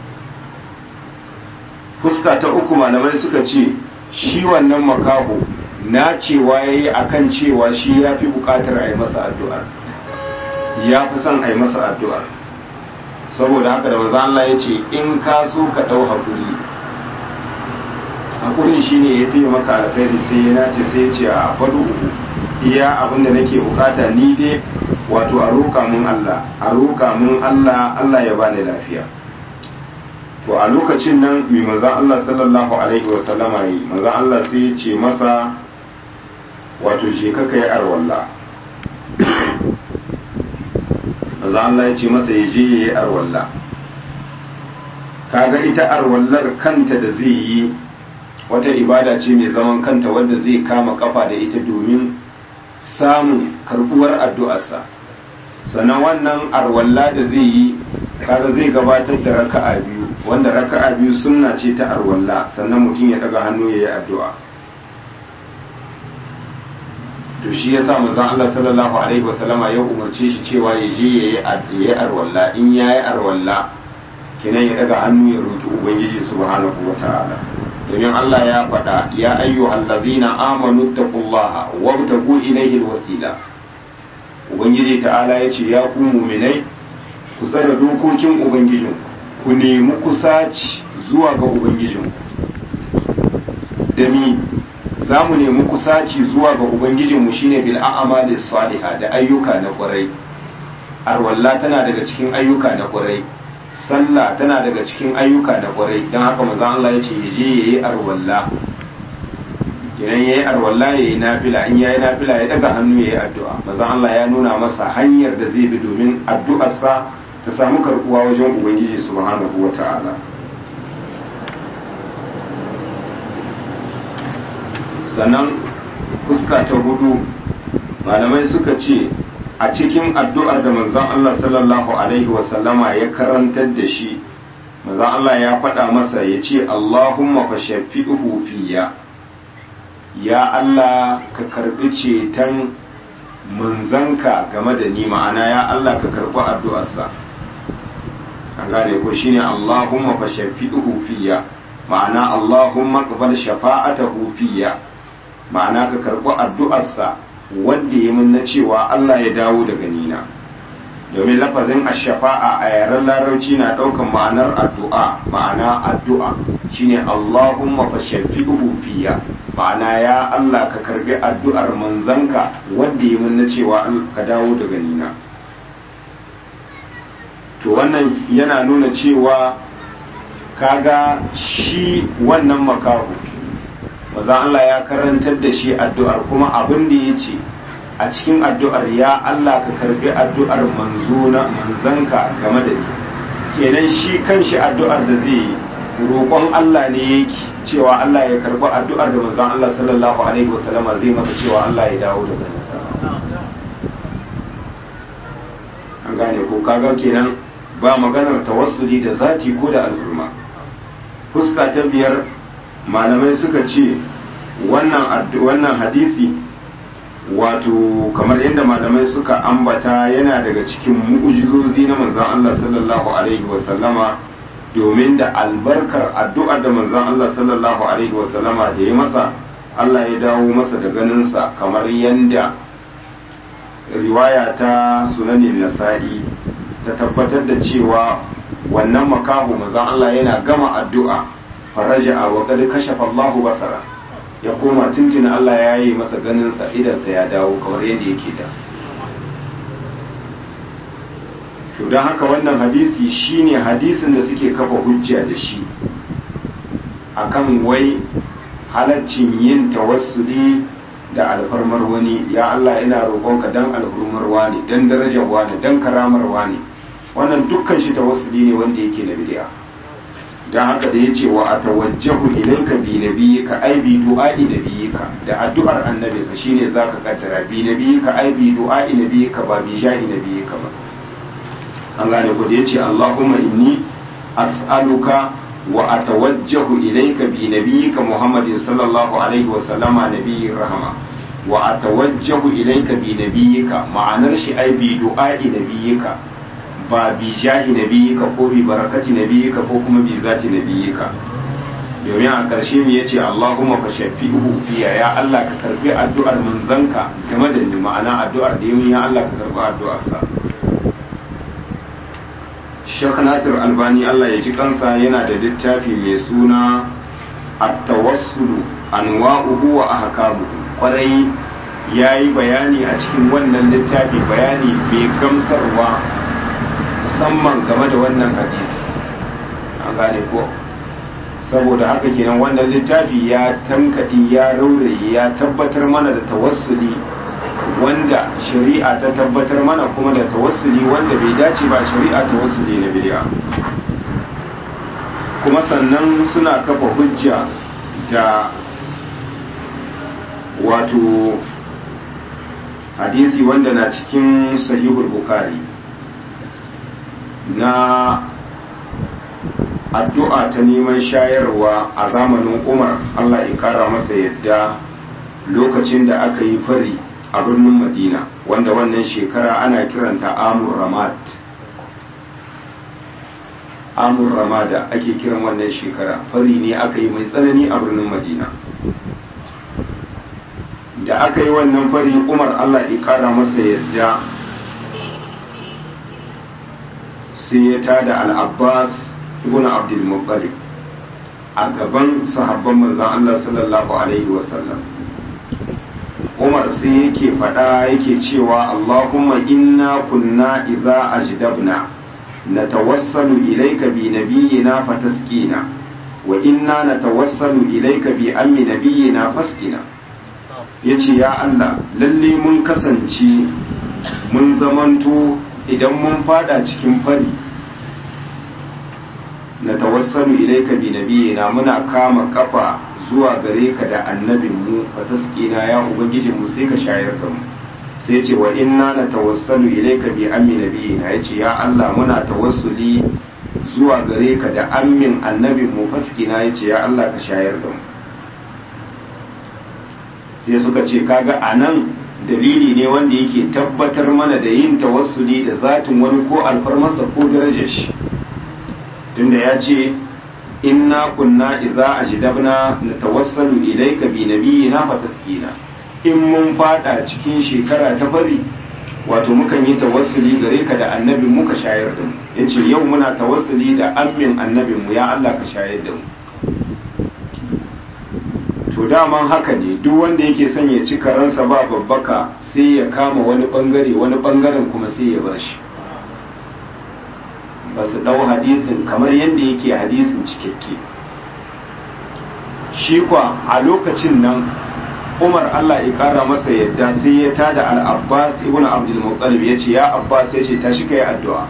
fuska ta uku malamai suka ce shi wannan makaho na cewa yayi akan cewa shi ya fi buƙatar a yi masa addu'ar ya fi son a yi masa addu'ar saboda haka da manzo Allah ya ce in ka so ka ɗau haƙuri hakurin shi ne ya fiye maka alkhairi sai ya nace sai ya ce a faɗo uku iya abin da nake bukata ni dai wato a roƙa mun Allah a roƙa mun Allah Allah ya bani lafiya to a lokacin nan mai manzon Allah sallallahu alaihi wa sallama yi manzon Allah sai ya ce masa wato je ka kai arwalla manzon Allah ya ce masa ya je ya yi arwalla kaga ita arwallar kanta da zai yi wata ibada ce mai zaman kanta wadda zai kama kafa da ita domin samun karbuwar addu'arsa sannan wannan arwalla da zai yi kaga zai gabatar da raka'a biyu wanda raka'a biyu sunna ce ta arwalla sannan mutum ya daga hannu ya yi addu'a to shi ya sa manzon Allah sallallahu alaihi wasallama ya umarce shi cewa ya je ya yi arwalla in ya yi arwalla kinan ya daga hannu ya roki ubangiji subhanahu wataala domin Allah ya faɗa ya ayyuhal ladzina amanu taqullaha wabtagu ilayhi alwasila ubangiji ta'ala ya ce ya ku mu'minai ku tsara dokokin ubangijin ku nemi kusaci zuwa ga ubangijin da mi za mu nemi kusaci zuwa ga ubangijinmu shine bil a'mali salihah da ayyuka na kwarai arwalla tana daga cikin ayyuka na kwarai sallah tana daga cikin ayyuka na kwarai don haka manzon Allah ya ce ya je ya yi arwalla idan yayi arwalla yayi nafila in yayi nafila ya daga hannu yayi addu'a manzon Allah ya nuna masa hanyar da zai bi domin addu'arsa ta samu karbuwa wajen ubangiji subhanahu wata'ala sannan fuska ta hudu malamai suka ce a cikin addu'ar da manzon Allah sallallahu alaihi wasallama ya karantar da shi manzon Allah ya faɗa masa ya ce Allahumma fa shafi'uhu fiya ya Allah ka karbi ceton manzanka game da ni ma'ana ya Allah ka karbi addu'arsa an gane ko shine Allahumma fa shafi'uhu fiya ma'ana Allahumma qabal shafa'atahu fiya ma'ana ka karbi addu'arsa wanda ya mun na cewa Allah ya dawo daga nina domin lafazin ashafa'a a yaren larabci na ɗaukan ma'anar addu'a ma'ana addu'a shine Allahumma fa shafi'uhu fiya ma'ana ya Allah ka karbi addu'ar manzanka wanda ya mun na cewa ka dawo daga nina to wannan yana nuna cewa kaga shi wannan makahu maza Allah ya karantar da shi addu'ar kuma abin da ya ce a cikin addu'ar ya Allah ka karbi addu'ar manzona manzanka game da ni kenan shi kanshi addu'ar da zai yi roƙon Allah ne yake cewa Allah ya karbi addu'ar da manzon Allah sallallahu alaihi wasallama zai masa cewa Allah ya dawo daga nasa an gane ko kaga kenan ba maganar tawassuli da zati ko da al'umma fuska ta biyar malamai suka ce wannan wannan hadisi wato kamar yadda malamai suka ambata yana daga cikin mu'ujizozi na manzon Allah sallallahu alaihi wasallama domin da albarkar addu'ar da manzon Allah sallallahu alaihi wasallama da ya masa Allah ya dawo masa da ganinsa kamar yadda riwaya ta sunanin nasa'i ta tabbatar da cewa wannan makahu manzon Allah yana gama addu'a faraja wa qad kashafa Allahu basara ya koma tuntuni Allah ya yi masa ganinsa idansa ya dawo kamar yadda yake da to don haka wannan hadisi shine hadisin da suke kafa hujja da shi akan wai halaccin yin tawassuli da alfarmar wani ya Allah ina roƙonka dan alfarmar wani dan darajar wani dan karamar wani wannan dukkan shi tawassuli ne wanda yake na bid'a don haka da ya ce wa a tawajjahu ilaika bi nabiyika ai bi du'a'i nabiyika da addu'ar annabi ka shine zaka kaddara bi nabiyika ai bi du'a'i nabiyika ba bi jahi nabiyika ba an gane ku da yace Allahumma inni as'aluka wa atawajjahu ilaika bi nabiyika Muhammadin sallallahu alaihi wa sallama nabiyyir rahma wa atawajjahu ilaika bi nabiyika ma'anar shi ai bi du'a'i nabiyika ba bi jahi nabiyika ko bi barakati nabiyika ko kuma bi zati nabiyika domin a ƙarshe mu yace Allahumma fa shafi'uhu fiya ya Allah ka karbi addu'ar manzanka game da ni ma'ana addu'ar da yayin ya Allah ka karbi addu'ar sa Sheikh Nasir Albani Allah ya ji kansa yana da littafi mai suna At-Tawassul anwa'uhu wa ahkamuhu kwarai yayi bayani a cikin wannan littafi bayani mai gamsarwa musamman game da wannan hadisi an gane ko saboda haka kenan wannan littafi ya tankaɗi ya rauraye ya tabbatar mana da tawassuli wanda shari'a ta tabbatar mana kuma da tawassuli wanda bai dace ba shari'a tawassuli na bid'a kuma sannan suna kafa hujja da wato hadisi wanda na cikin sahihul bukhari na addu'a ta neman shayarwa a zamanin umar allah ya kara masa yadda lokacin da aka yi fari a birnin madina wanda wannan shekara ana kiranta amur ramad amur ramada ake kiran wannan shekara fari ne aka yi mai tsanani a birnin madina da aka yi wannan fari umar allah ya kara masa yadda sai ya tada al'abbas ibn abdul muttalib a gaban sahabban manzan Allah sallallahu alaihi wasallam umar sai yake faɗa yake cewa allahumma inna kunna idza ajdabna natawassalu ilayka bi nabiyyina fatasqina wa inna natawassalu ilayka bi ammi nabiyyina fasqina ya ce ya Allah lalle mun kasance mun zamanto idan mun fada cikin fari na tawassalu ilaika bi nabiyina muna kama kafa zuwa gare ka da annabin mu fa tasqina ya ubangijin mu sai ka shayar da mu sai ce wa inna na tawassalu ilaika bi ammi nabiyina yace ya Allah muna tawassuli zuwa gare ka da ammin annabin mu fasqina yace ya Allah ka shayar da mu sai suka ce kaga anan dalili ne wanda yake tabbatar mana da yin tawassuli da zatin wani ko alfarmarsa ko darajar shi tunda ya ce inna kunna idza ajdabna natawassalu ilayka bi nabiyyina fataskina in mun fada cikin shekara ta fari wato mukan yi tawassuli gare ka da annabin muka shayar da mu yace yau muna tawassuli da ammin annabin mu ya Allah ka shayar da mu to daman haka ne duk wanda yake son ya ci karansa ba babbaka sai ya kama wani bangare wani bangaren kuma sai ya bar shi ba su ɗau hadisin kamar yadda yake hadisin cikakke shi kwa a lokacin nan umar allah ya ƙara masa yadda sai ya tada al-abbas ibn abdul muttalib ya ce ya abbas ya ce tashi ka yi addu'a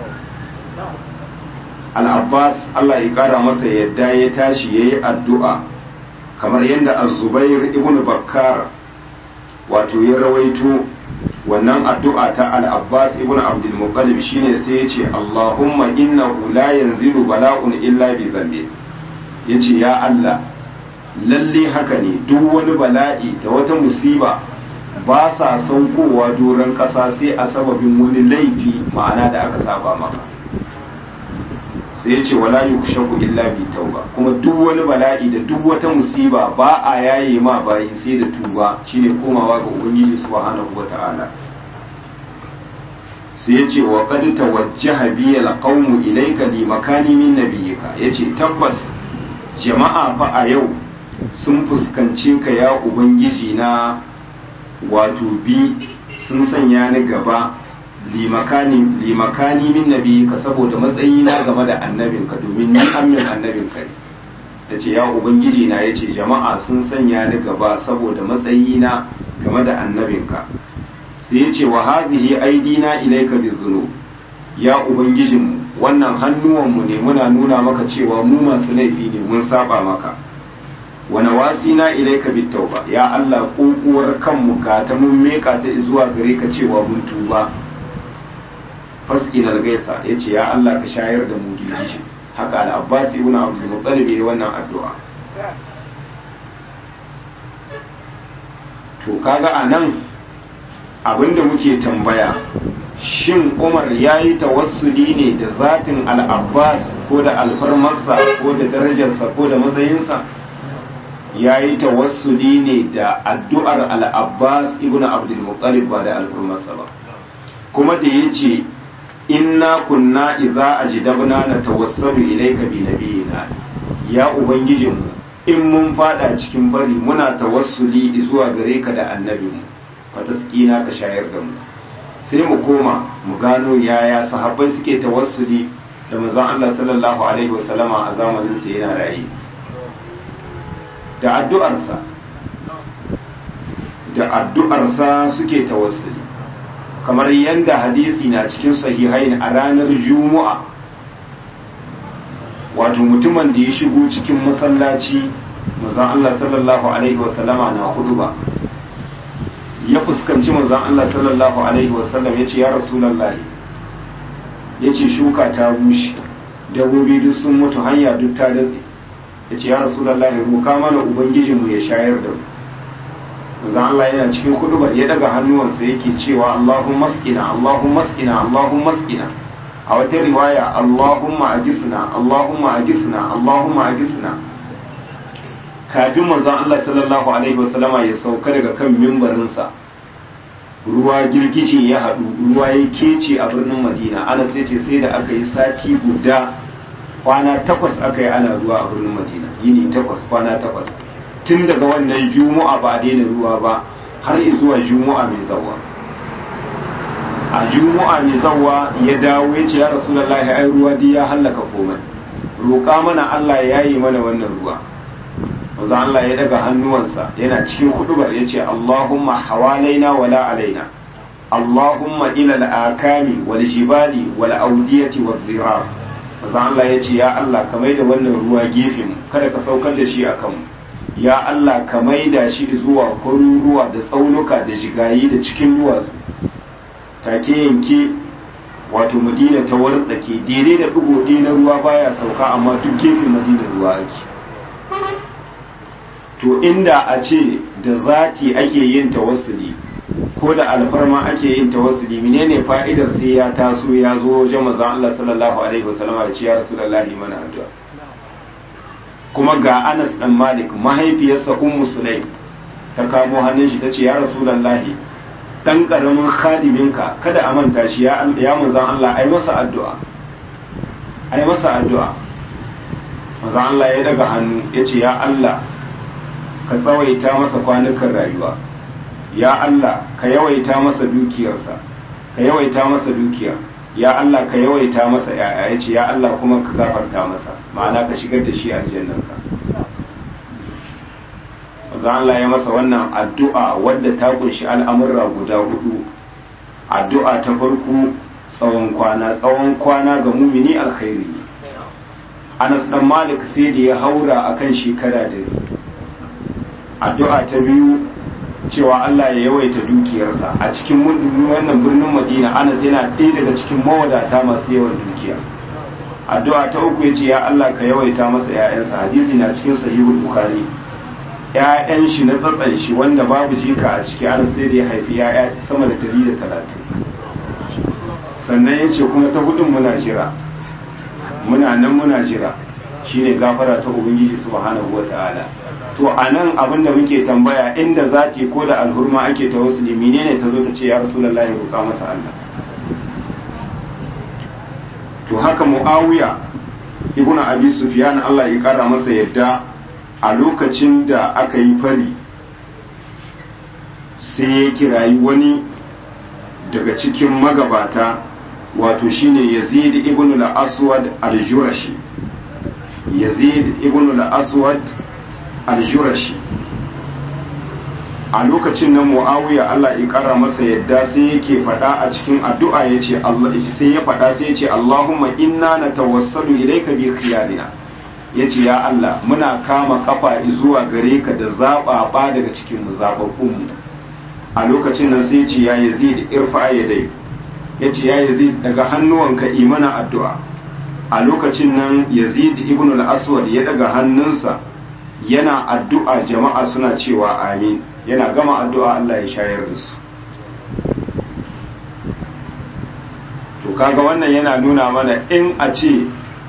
al-abbas allah ya ƙara masa yadda ya tashi ya yi addu'a kamar yadda az-zubair ibn bakkar wato ya rawaito wannan addu'a ta al-abbas ibn abdul muttalib shine sai ya ce allahumma innahu la yanzilu bala'un illa bi dhanbi yace ya allah lalle haka ne duk wani bala'i da wata musiba ba sa saukowa doron kasa sai a sababin wani laifi ma'ana da aka saba maka sai ya ce wala yukshaku illa bi tauba kuma duk wani bala'i da duk wata musiba ba a yaye ma bayi sai da tuba shine komawa ga ubangiji subhanahu wata'ala sai ya ce wa qad tawajjaha bi alqawmu ilayka li makani min nabiyyika yace tabbas jama'a fa a yau sun fuskanci ka ya ubangiji na wato bi sun sanya ni gaba limakani min nabi ka saboda matsayi na game da annabinka domin ni amin annabinka ne da ce ya ubangiji na ya ce jama'a sun sanya ni gaba saboda matsayi na game da annabinka sai ya ce wa hadhihi aidina ilaika bizunub ya ubangijinmu wannan hannuwanmu ne muna nuna maka cewa mu masu laifi ne mun saba maka wa nawasina ilaika bitauba ya Allah kokuwar kanmu ga ta mun meka ta zuwa gare ka cewa mun tuba faskin algaisa ya ce ya Allah ka shayar da mu girgishi haka al-abbas ibn abdul muttalib ya wannan addu'a to kaga anan abinda muke tambaya shin umar ya yi tawassuli ne da zatin al-abbas ko da alfarmarsa ko da darajarsa ko da matsayinsa ya yi tawassuli ne da addu'ar al-abbas ibn abdul muttalib ba da alfarmarsa ba kuma da ya ce inna kunna idza ajdabna na tawassalu ilayka bi nabiyina ya ubangijinmu in mun fada cikin bari muna tawassuli zuwa gare ka da annabinmu fataskina ka shayar da mu sai mu koma mu gano yaya sahabbai suke tawassuli da manzon Allah sallallahu alaihi wasallama a zamanin sa yana raye da addu'arsa da addu'arsa suke tawassuli kamar yadda hadisi na cikin sahihain a ranar juma'a wato mutumin da ya shigo cikin masallaci manzon Allah sallallahu alaihi wasallama na huduba ya fuskanci manzon Allah sallallahu alaihi wasallam ya ce ya rasulullahi ya ce shuka ta bushe dabbobi duk sun mutu hanya duk ta datse ya ce ya rasulullahi roka mana ubangijinmu ya shayar da mu manzon Allah yana cikin hudubar ya daga hannuwansa yake cewa Allahumma maskina Allahumma maskina Allahumma maskina a wata riwaya Allahumma ajisna Allahumma ajisna Allahumma ajisna kafin manzon Allah sallallahu alaihi wasallama ya sauka daga kan mimbarinsa ruwa girgije ya haɗu ruwa ya kece a birnin Madina ana sai ce sai da aka yi sati guda kwana takwas aka yi ana ruwa a birnin Madina yini takwas kwana takwas tun daga wannan juma'a ba a daina ruwa ba har zuwa juma'a mai zawa a juma'a mai zawa ya dawo ya ce ya rasulullahi ai ruwa dai ya hallaka komai roƙa mana Allah ya yi mana wannan ruwa manzo Allah ya daga hannuwansa yana cikin hudubar yace Allahumma hawalaina wala alaina Allahumma ila al-akami wal jibali wal awdiyati wal dhirar manzo Allah yace ya Allah ka maida wannan ruwa gefen kada ka saukar da shi akan mu ya Allah ka maida shi zuwa kwaruruwa da tsaunuka da jigayi da cikin duwatsu take yanke wato madina ta wartsake daidai da ɗigo na ruwa baya sauka amma duk gefen madina ruwa ake to inda a ce da zati ake yin tawassuli ko da alfarma ake yin tawassuli menene fa'idar sai ya taso ya zo wajen manzon Allah sallallahu alaihi wasallam da ce ya rasulullahi mana addu'a kuma ga Anas dan Malik mahaifiyarsa Ummu Sulaim ta kamo hannun shi tace ya rasulullahi dan karamin khadiminka kada a manta shi ya ya manzon Allah ai masa addu'a ai masa addu'a manzon Allah ya daga hannu yace ya Allah ka tsawaita masa kwanukan rayuwa ya Allah ka yawaita masa dukiyarsa ka yawaita masa dukiya ya Allah ka yawaita masa yaya yace ya Allah kuma ka gafarta masa ma'ana ka shigar da shi aljannanka manzo Allah ya masa wannan addu'a wadda ta kunshi al'amurra guda hudu addu'a ta farko tsawon kwana tsawon kwana ga mumini alkhairi Anas dan Malik sai da ya haura akan shekara da addu'a ta biyu cewa Allah ya yawaita dukiyarsa a cikin wannan birnin Madina Anas yana ɗaya daga cikin mawadata masu yawan dukiya addu'a ta uku yace ya Allah ka yawaita masa ƴaƴansa hadisi na cikin sahihul bukhari ƴaƴan shi na tsatsan shi wanda babu jika a ciki Anas sai da ya haifi ƴaƴa sama da 130 sannan yace kuma ta hudun muna jira muna nan muna jira shine gafara ta ubangiji subhanahu wataala to a nan abinda muke tambaya inda zati ko da alhurma ake ta wasu menene ta zo ta ce ya rasulullahi roƙa masa Allah to haka muawiya ibn abi sufyan Allah ya kara masa yadda a lokacin da aka yi fari sai ya kirayi wani daga cikin magabata wato shine yazid ibn al-aswad al-jurashi yazid ibn al-aswad al-jurashi a lokacin nan muawiya Allah ya kara masa yadda sai yake faɗa a cikin addu'a yace Allah sai ya faɗa sai yace Allahumma inna natawassalu ilayka bi khiyarina yace ya Allah muna kama kafa zuwa gare ka da zababa daga cikin mu zababbun mu a lokacin nan sai yace ya Yazid irfa yadai yace ya Yazid daga hannuwanka imana addu'a a lokacin nan Yazid ibn al-Aswad ya daga hannunsa yana addu'a jama'a suna cewa amin yana gama addu'a Allah ya shayar da su to kaga wannan yana nuna mana in a ce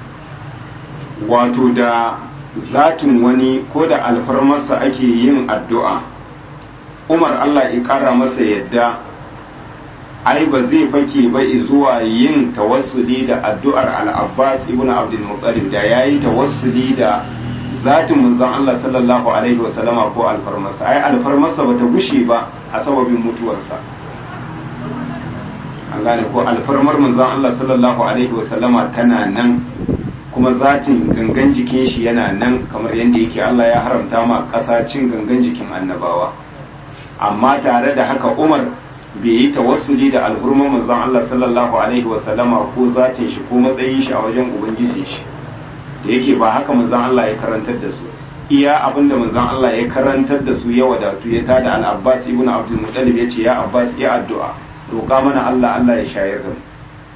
wato da zatin wani ko da alfarmarsa ake yin addu'a umar Allah ya ƙara masa yadda ai ba zai fake ba zuwa yin tawassuli da addu'ar al-abbas ibn abdul muttalib da yayi tawassuli da zatin manzon Allah sallallahu alaihi wasallama ko alfarmarsa ai alfarmarsa bata gushe ba a sababin mutuwarsa an gane ko alfarmar manzon Allah sallallahu alaihi wasallama tana nan kuma zatin gangan jikin shi yana nan kamar yadda yake Allah ya haramta ma ƙasa cin gangan jikin annabawa amma tare da haka Umar bai yi tawassuli da alhurman manzon Allah sallallahu alaihi wasallama ko zatin shi ko matsayin shi a wajen ubangijin shi da yake ba haka manzon Allah ya karantar da su iya abinda manzon Allah ya karantar da su ya wadatu ya tada al-Abbas ibn Abdul Muttalib yace ya Abbas ya addu'a roƙa mana Allah Allah ya shayar da mu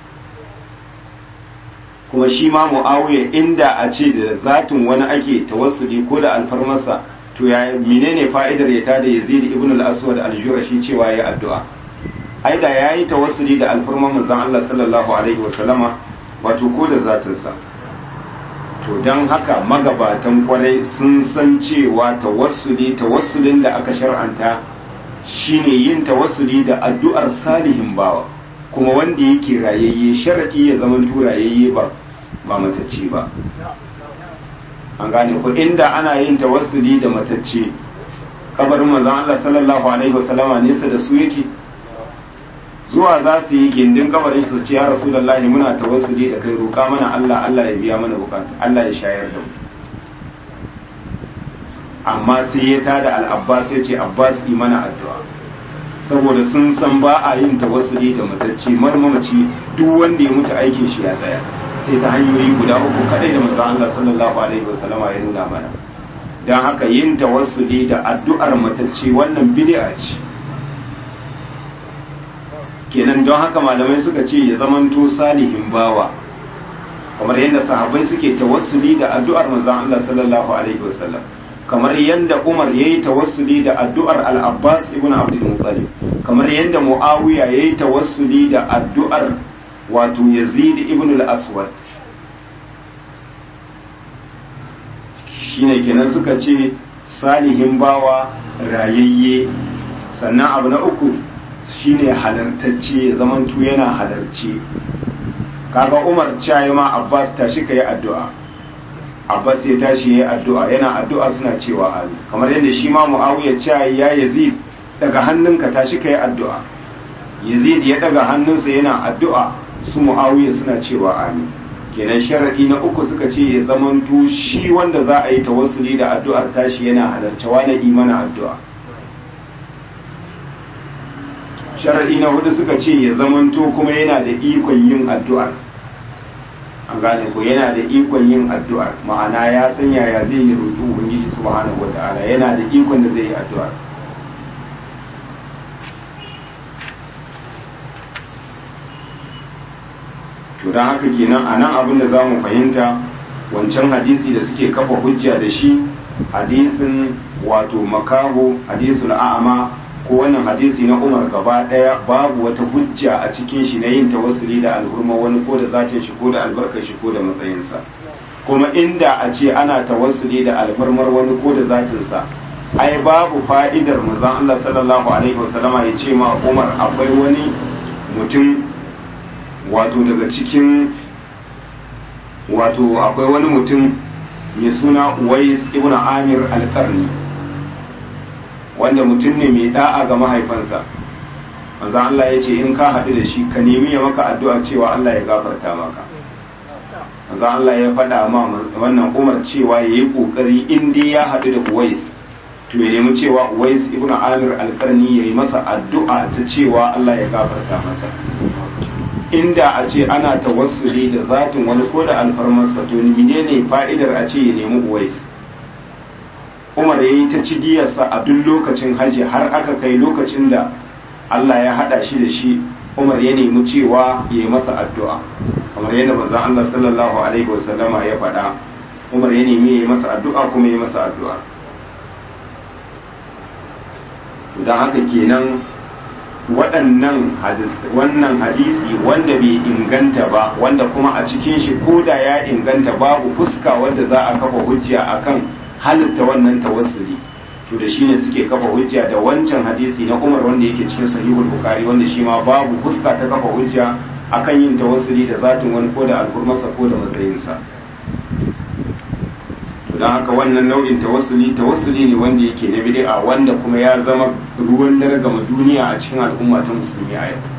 kuma shi ma Muawiya inda a ce da zatin wani ake tawassuli ko da alfarmarsa to ya menene fa'idar ya tada Yazid ibn al-Aswad al-Jurashi cewa ya addu'a ai da yayi tawassuli da alfarmar manzon Allah sallallahu alaihi wasallama wato ko da zatinsa to don haka magabatan kwarai sun san cewa tawassuli tawassulin da aka shar'anta shine yin tawassuli da addu'ar salihin bawa kuma wanda yake rayayye sharadi ya zama turayayye ba ba matacce ba an gane ko inda ana yin tawassuli da matacce kabarin manzon Allah sallallahu alaihi wasallama nesa da su yake zuwa za su yi gindin kabarin su ce ya rasulullahi muna tawassuli da kai roƙa mana Allah Allah ya biya mana bukata Allah ya shayar da mu amma sai ya tada al-abbas ya ce abbas yi mana addu'a saboda sun san ba a yin tawassuli da matacce marmamaci duk wanda ya mutu aikin shi ya tsaya sai ta hanyoyi guda uku kadai da manzon Allah sallallahu alaihi wasallama ya nuna mana dan haka yin tawassuli da addu'ar matacce wannan bid'a ce kenan don haka malamai suka ce ya zamanto salihin bawa kamar yadda sahabbai suke tawassuli da addu'ar manzon Allah sallallahu alaihi wasallam kamar yadda Umar yayi tawassuli da addu'ar Al-Abbas ibn Abdul Muttalib kamar yadda Muawiya yayi tawassuli da addu'ar wato Yazid ibn al-Aswad shine kenan suka ce salihin bawa rayayye sannan abu na uku shine halartacce ya zamantu yana halarce kaga Umar cayi ma Abbas tashi kai addu'a Abbas ya tashi yayi addu'a yana addu'a suna cewa amin kamar yadda shi ma Muawiya cayi ya Yazid daga hannunka tashi kai addu'a Yazid ya daga hannunsa yana addu'a su Muawiya suna cewa amin kenan sharadi na uku suka ce ya zamanto shi wanda za a yi tawassuli da addu'ar tashi yana halarce wani imana addu'a sharadi na hudu suka ce ya zamanto kuma yana da ikon yin addu'ar an gane ko yana da ikon yin addu'ar ma'ana ya san yaya zai yi roƙi ubangiji subhanahu wata'ala yana da ikon da zai yi addu'ar to don haka kenan a nan abin da za mu fahimta wancan hadisi da suke kafa hujja da shi hadisin wato makaho hadisul a'ama ko wannan hadisi na umar gaba daya babu wata hujja a cikin shi na yin tawassuli da alhurma wani ko da zatin shi ko da albarkar shi ko da matsayinsa kuma inda a ce ana tawassuli da alfarmar wani ko da zatinsa ai babu fa'idar manzon Allah sallallahu alaihi wasallama ya ce ma Umar akwai wani mutum wato daga cikin wato akwai wani mutum mai suna Uwais ibn Amir al-Qarni wanda mutum ne mai da'a ga mahaifansa manzo Allah ya ce in ka haɗu da shi ka nemi ya maka addu'a cewa Allah ya gafarta maka manzo Allah ya faɗa ma wannan Umar cewa yayi kokari in dai ya haɗu da Uwais to ya nemi cewa Uwais ibn Amir al-Qarni yayi masa addu'a ta cewa Allah ya gafarta masa inda a ce ana tawassuli da zatin wani ko da alfarmarsa to menene fa'idar a ce ya nemi Uwais umar ya yi ta cigiyarsa a duk lokacin hajji har aka kai lokacin da Allah ya hada shi da shi umar ya nemi cewa ya yi masa addu'a kamar yadda manzon Allah sallallahu alaihi wasallama ya faɗa umar ya nemi ya yi masa addu'a kuma ya yi masa addu'a don haka kenan waɗannan wannan hadisi wanda bai inganta ba wanda kuma a cikin shi ko da ya inganta babu fuska wanda za a kafa hujja akan halitta wannan tawassuli to da shine suke kafa hujja da wancan hadisi na Umar wanda yake cikin sahihul bukhari wanda shi ma babu fuska ta kafa hujja akan yin tawassuli da zatin wani ko da alfurmarsa ko da matsayinsa to dan haka wannan nau'in tawassuli tawassuli ne wanda yake na bid'a wanda kuma ya zama ruwan dare gama duniya a cikin al'umma ta musulmi a yau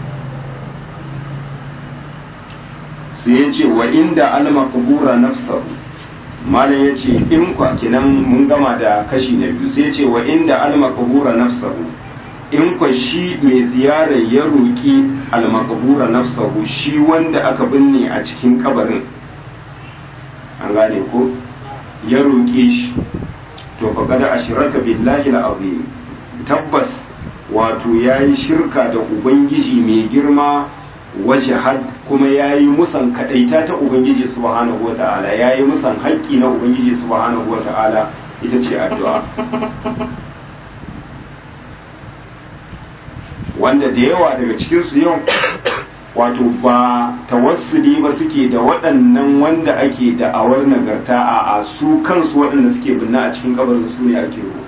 sai ya ce wa inda al-maqbura nafsahu malam ya ce in kwa kinan mun gama da kashi na biyu sai ya ce wa inda almakabura nafsahu in kwa shi mai ziyarar ya roƙi almakabura nafsahu shi wanda aka binne a cikin kabarin an gane ko ya roƙe shi to fa kada ashiraka billahi al'azim tabbas wato yayi shirka da ubangiji mai girma waje had kuma ya yi musan kadaita ta ubangiji subhanahu wata'ala ya yi musan haƙƙi na ubangiji subhanahu wata'ala ita ce addu'a wanda da yawa daga cikinsu yau wato ba tawassuli ba suke da waɗannan wanda ake da'awar nagarta a a su kansu waɗanda suke binna a cikin kabarin su ne ake roƙo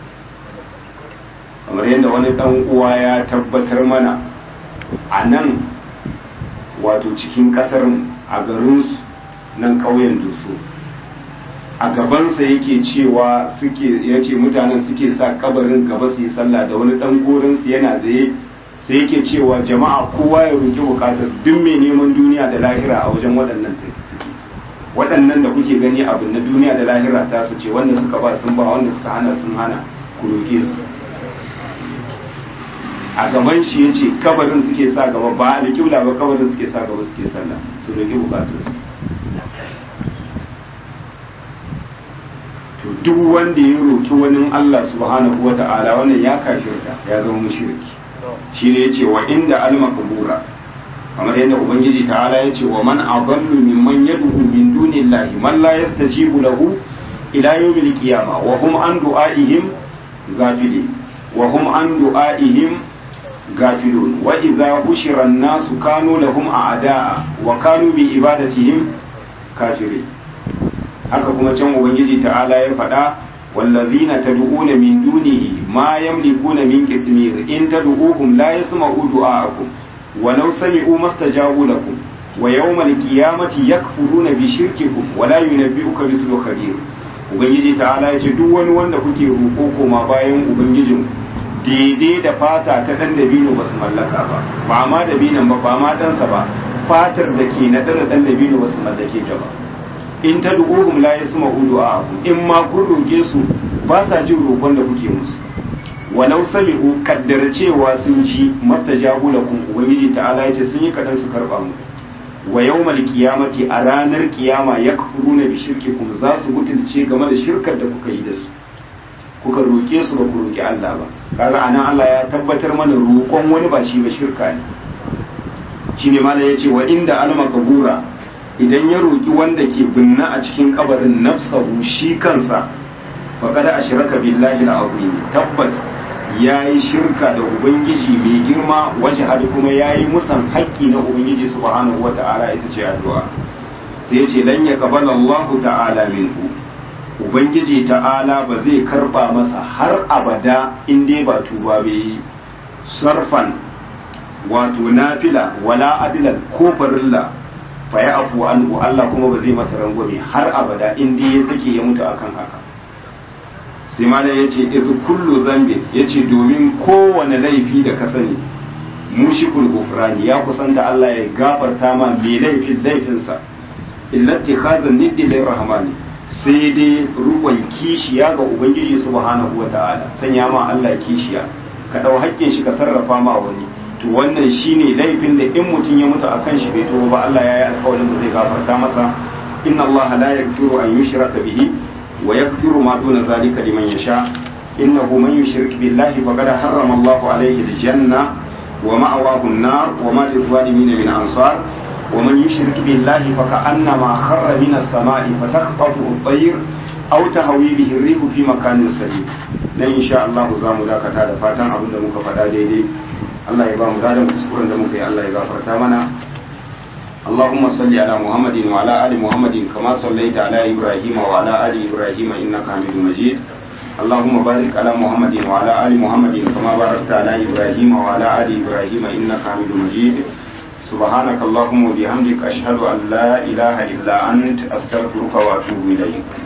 kamar yadda wani ɗan uwa ya tabbatar mana a nan wato cikin kasar a garinsu nan ƙauyen dusu a gabansa yake cewa suke ya ce mutanen suke sa kabarin gaba su yi sallah da wani ɗan gorinsu yana zaye sai yake cewa jama'a kowa ya roki bukatar duk mai neman duniya da lahira a wajen waɗannan suke waɗannan da kuke gani abin na duniya da lahira ta su ce wanda suka ba sun ba wanda suka hana sun hana ku roke su a gaban shi ya ce kabarin suke sa gaba ba da kiula ba kabarin suke sa gaba suke sallah su roki bukatunsu to duk wanda ya roki wani Allah subhanahu wa ta'ala wannan ya kafirta ya zama mushriki shi ne yace wa inda alma kubura kamar yadda ubangiji ta'ala yace wa man adallu mimman yad'u min dunillahi man la yastajibu lahu ila yawmil qiyamah wa hum an du'aihim ghafilin wa hum an du'aihim غافلون وإذا حشر الناس كانوا لهم أعداء وكانوا بعبادتهم كافرين haka kuma can ubangiji ta'ala ya faɗa wallazina tad'una min dunihi ma yamlikuna min qitmir in tad'uhum la yasma'u du'aakum wa law sami'u mastajabu lakum wa yawmal qiyamati yakfuruna bi shirkikum wa la yunabbi'uka mislu khabir ubangiji ta'ala ya ce duk wani wanda kuke roƙo koma bayan ubangijin daidai da fata ta dan dabino ba su mallaka ba ba ma dabinan ba ba ma dansa ba fatar da ke na dan dan dabino ba su mallake ta ba in ta du'uhum la yasma'u du'a'akum in ma kun roke su ba sa jin roƙon da kuke musu walau sami'u kaddar cewa sun ji mastajabu lakum ubangiji ta'ala yace sun yi kadan su karba mu wa yawmal qiyamati a ranar kiyama yakfuruna bi shirkikum za su butulce game da shirkar da kuka yi da su kuka roke su ba ku roki Allah ba kaga anan Allah ya tabbatar mana roƙon wani ba shi ba shirka ne shine malai yace wa inda alma kabura idan ya roƙi wanda ke binna a cikin kabarin nafsahu shi kansa faƙada a shiraka billahi al'azim tabbas ya yi shirka da ubangiji mai girma waje hadu kuma ya yi musan haƙƙi na ubangiji subhanahu wa ta'ala ita ce addu'a sai ce lan ya kabala Allah ta'ala minhu ubangiji ta'ala ba zai karba masa har abada in dai ba tuba bai sarfan wato nafila wala adilan ko farilla fa ya afu anhu Allah kuma ba zai masa rangwame har abada in dai ya sake ya mutu akan haka sai mala ya ce iz kullu zambin ya ce domin kowane laifi da ka sani mushikul gufrani ya kusanta Allah ya gafarta ma mai laifin laifinsa illati khazan niddi lir rahmani sai dai rukun kishiya ga ubangiji subhanahu wata'ala sanya ma Allah kishiya ka dau haƙƙin shi ka sarrafa ma wani to wannan shine laifin da in mutum ya mutu akan shi bai tuba ba Allah ya yi alƙawarin da zai gafarta masa inna Allah la yaghfiru an yushraka bihi wa yaghfiru ma duna zalika liman yasha innahu man yushrik billahi faqad harrama Allah alayhi aljanna wa ma'awahu an-nar wa ma lil-zalimin min ansar wa man yushrik billahi faka'annama kharra min as-sama'i fatakhtafu at-tayr aw tahwi bihi ar-rihu fi makanin sahih dan insha Allah za mu dakata da fatan abin da muka faɗa daidai Allah ya ba mu dadan kuskuren da muka yi Allah ya gafarta mana اللهم صل على محمد وعلى آل محمد كما صليت على إبراهيم وعلى آل إبراهيم إنك حميد مجيد اللهم بارك على محمد وعلى آل محمد كما باركت على إبراهيم وعلى آل إبراهيم إنك حميد مجيد سبحانك اللهم وبحمدك أشهد أن لا إله إلا أنت أستغفرك وأتوب إليك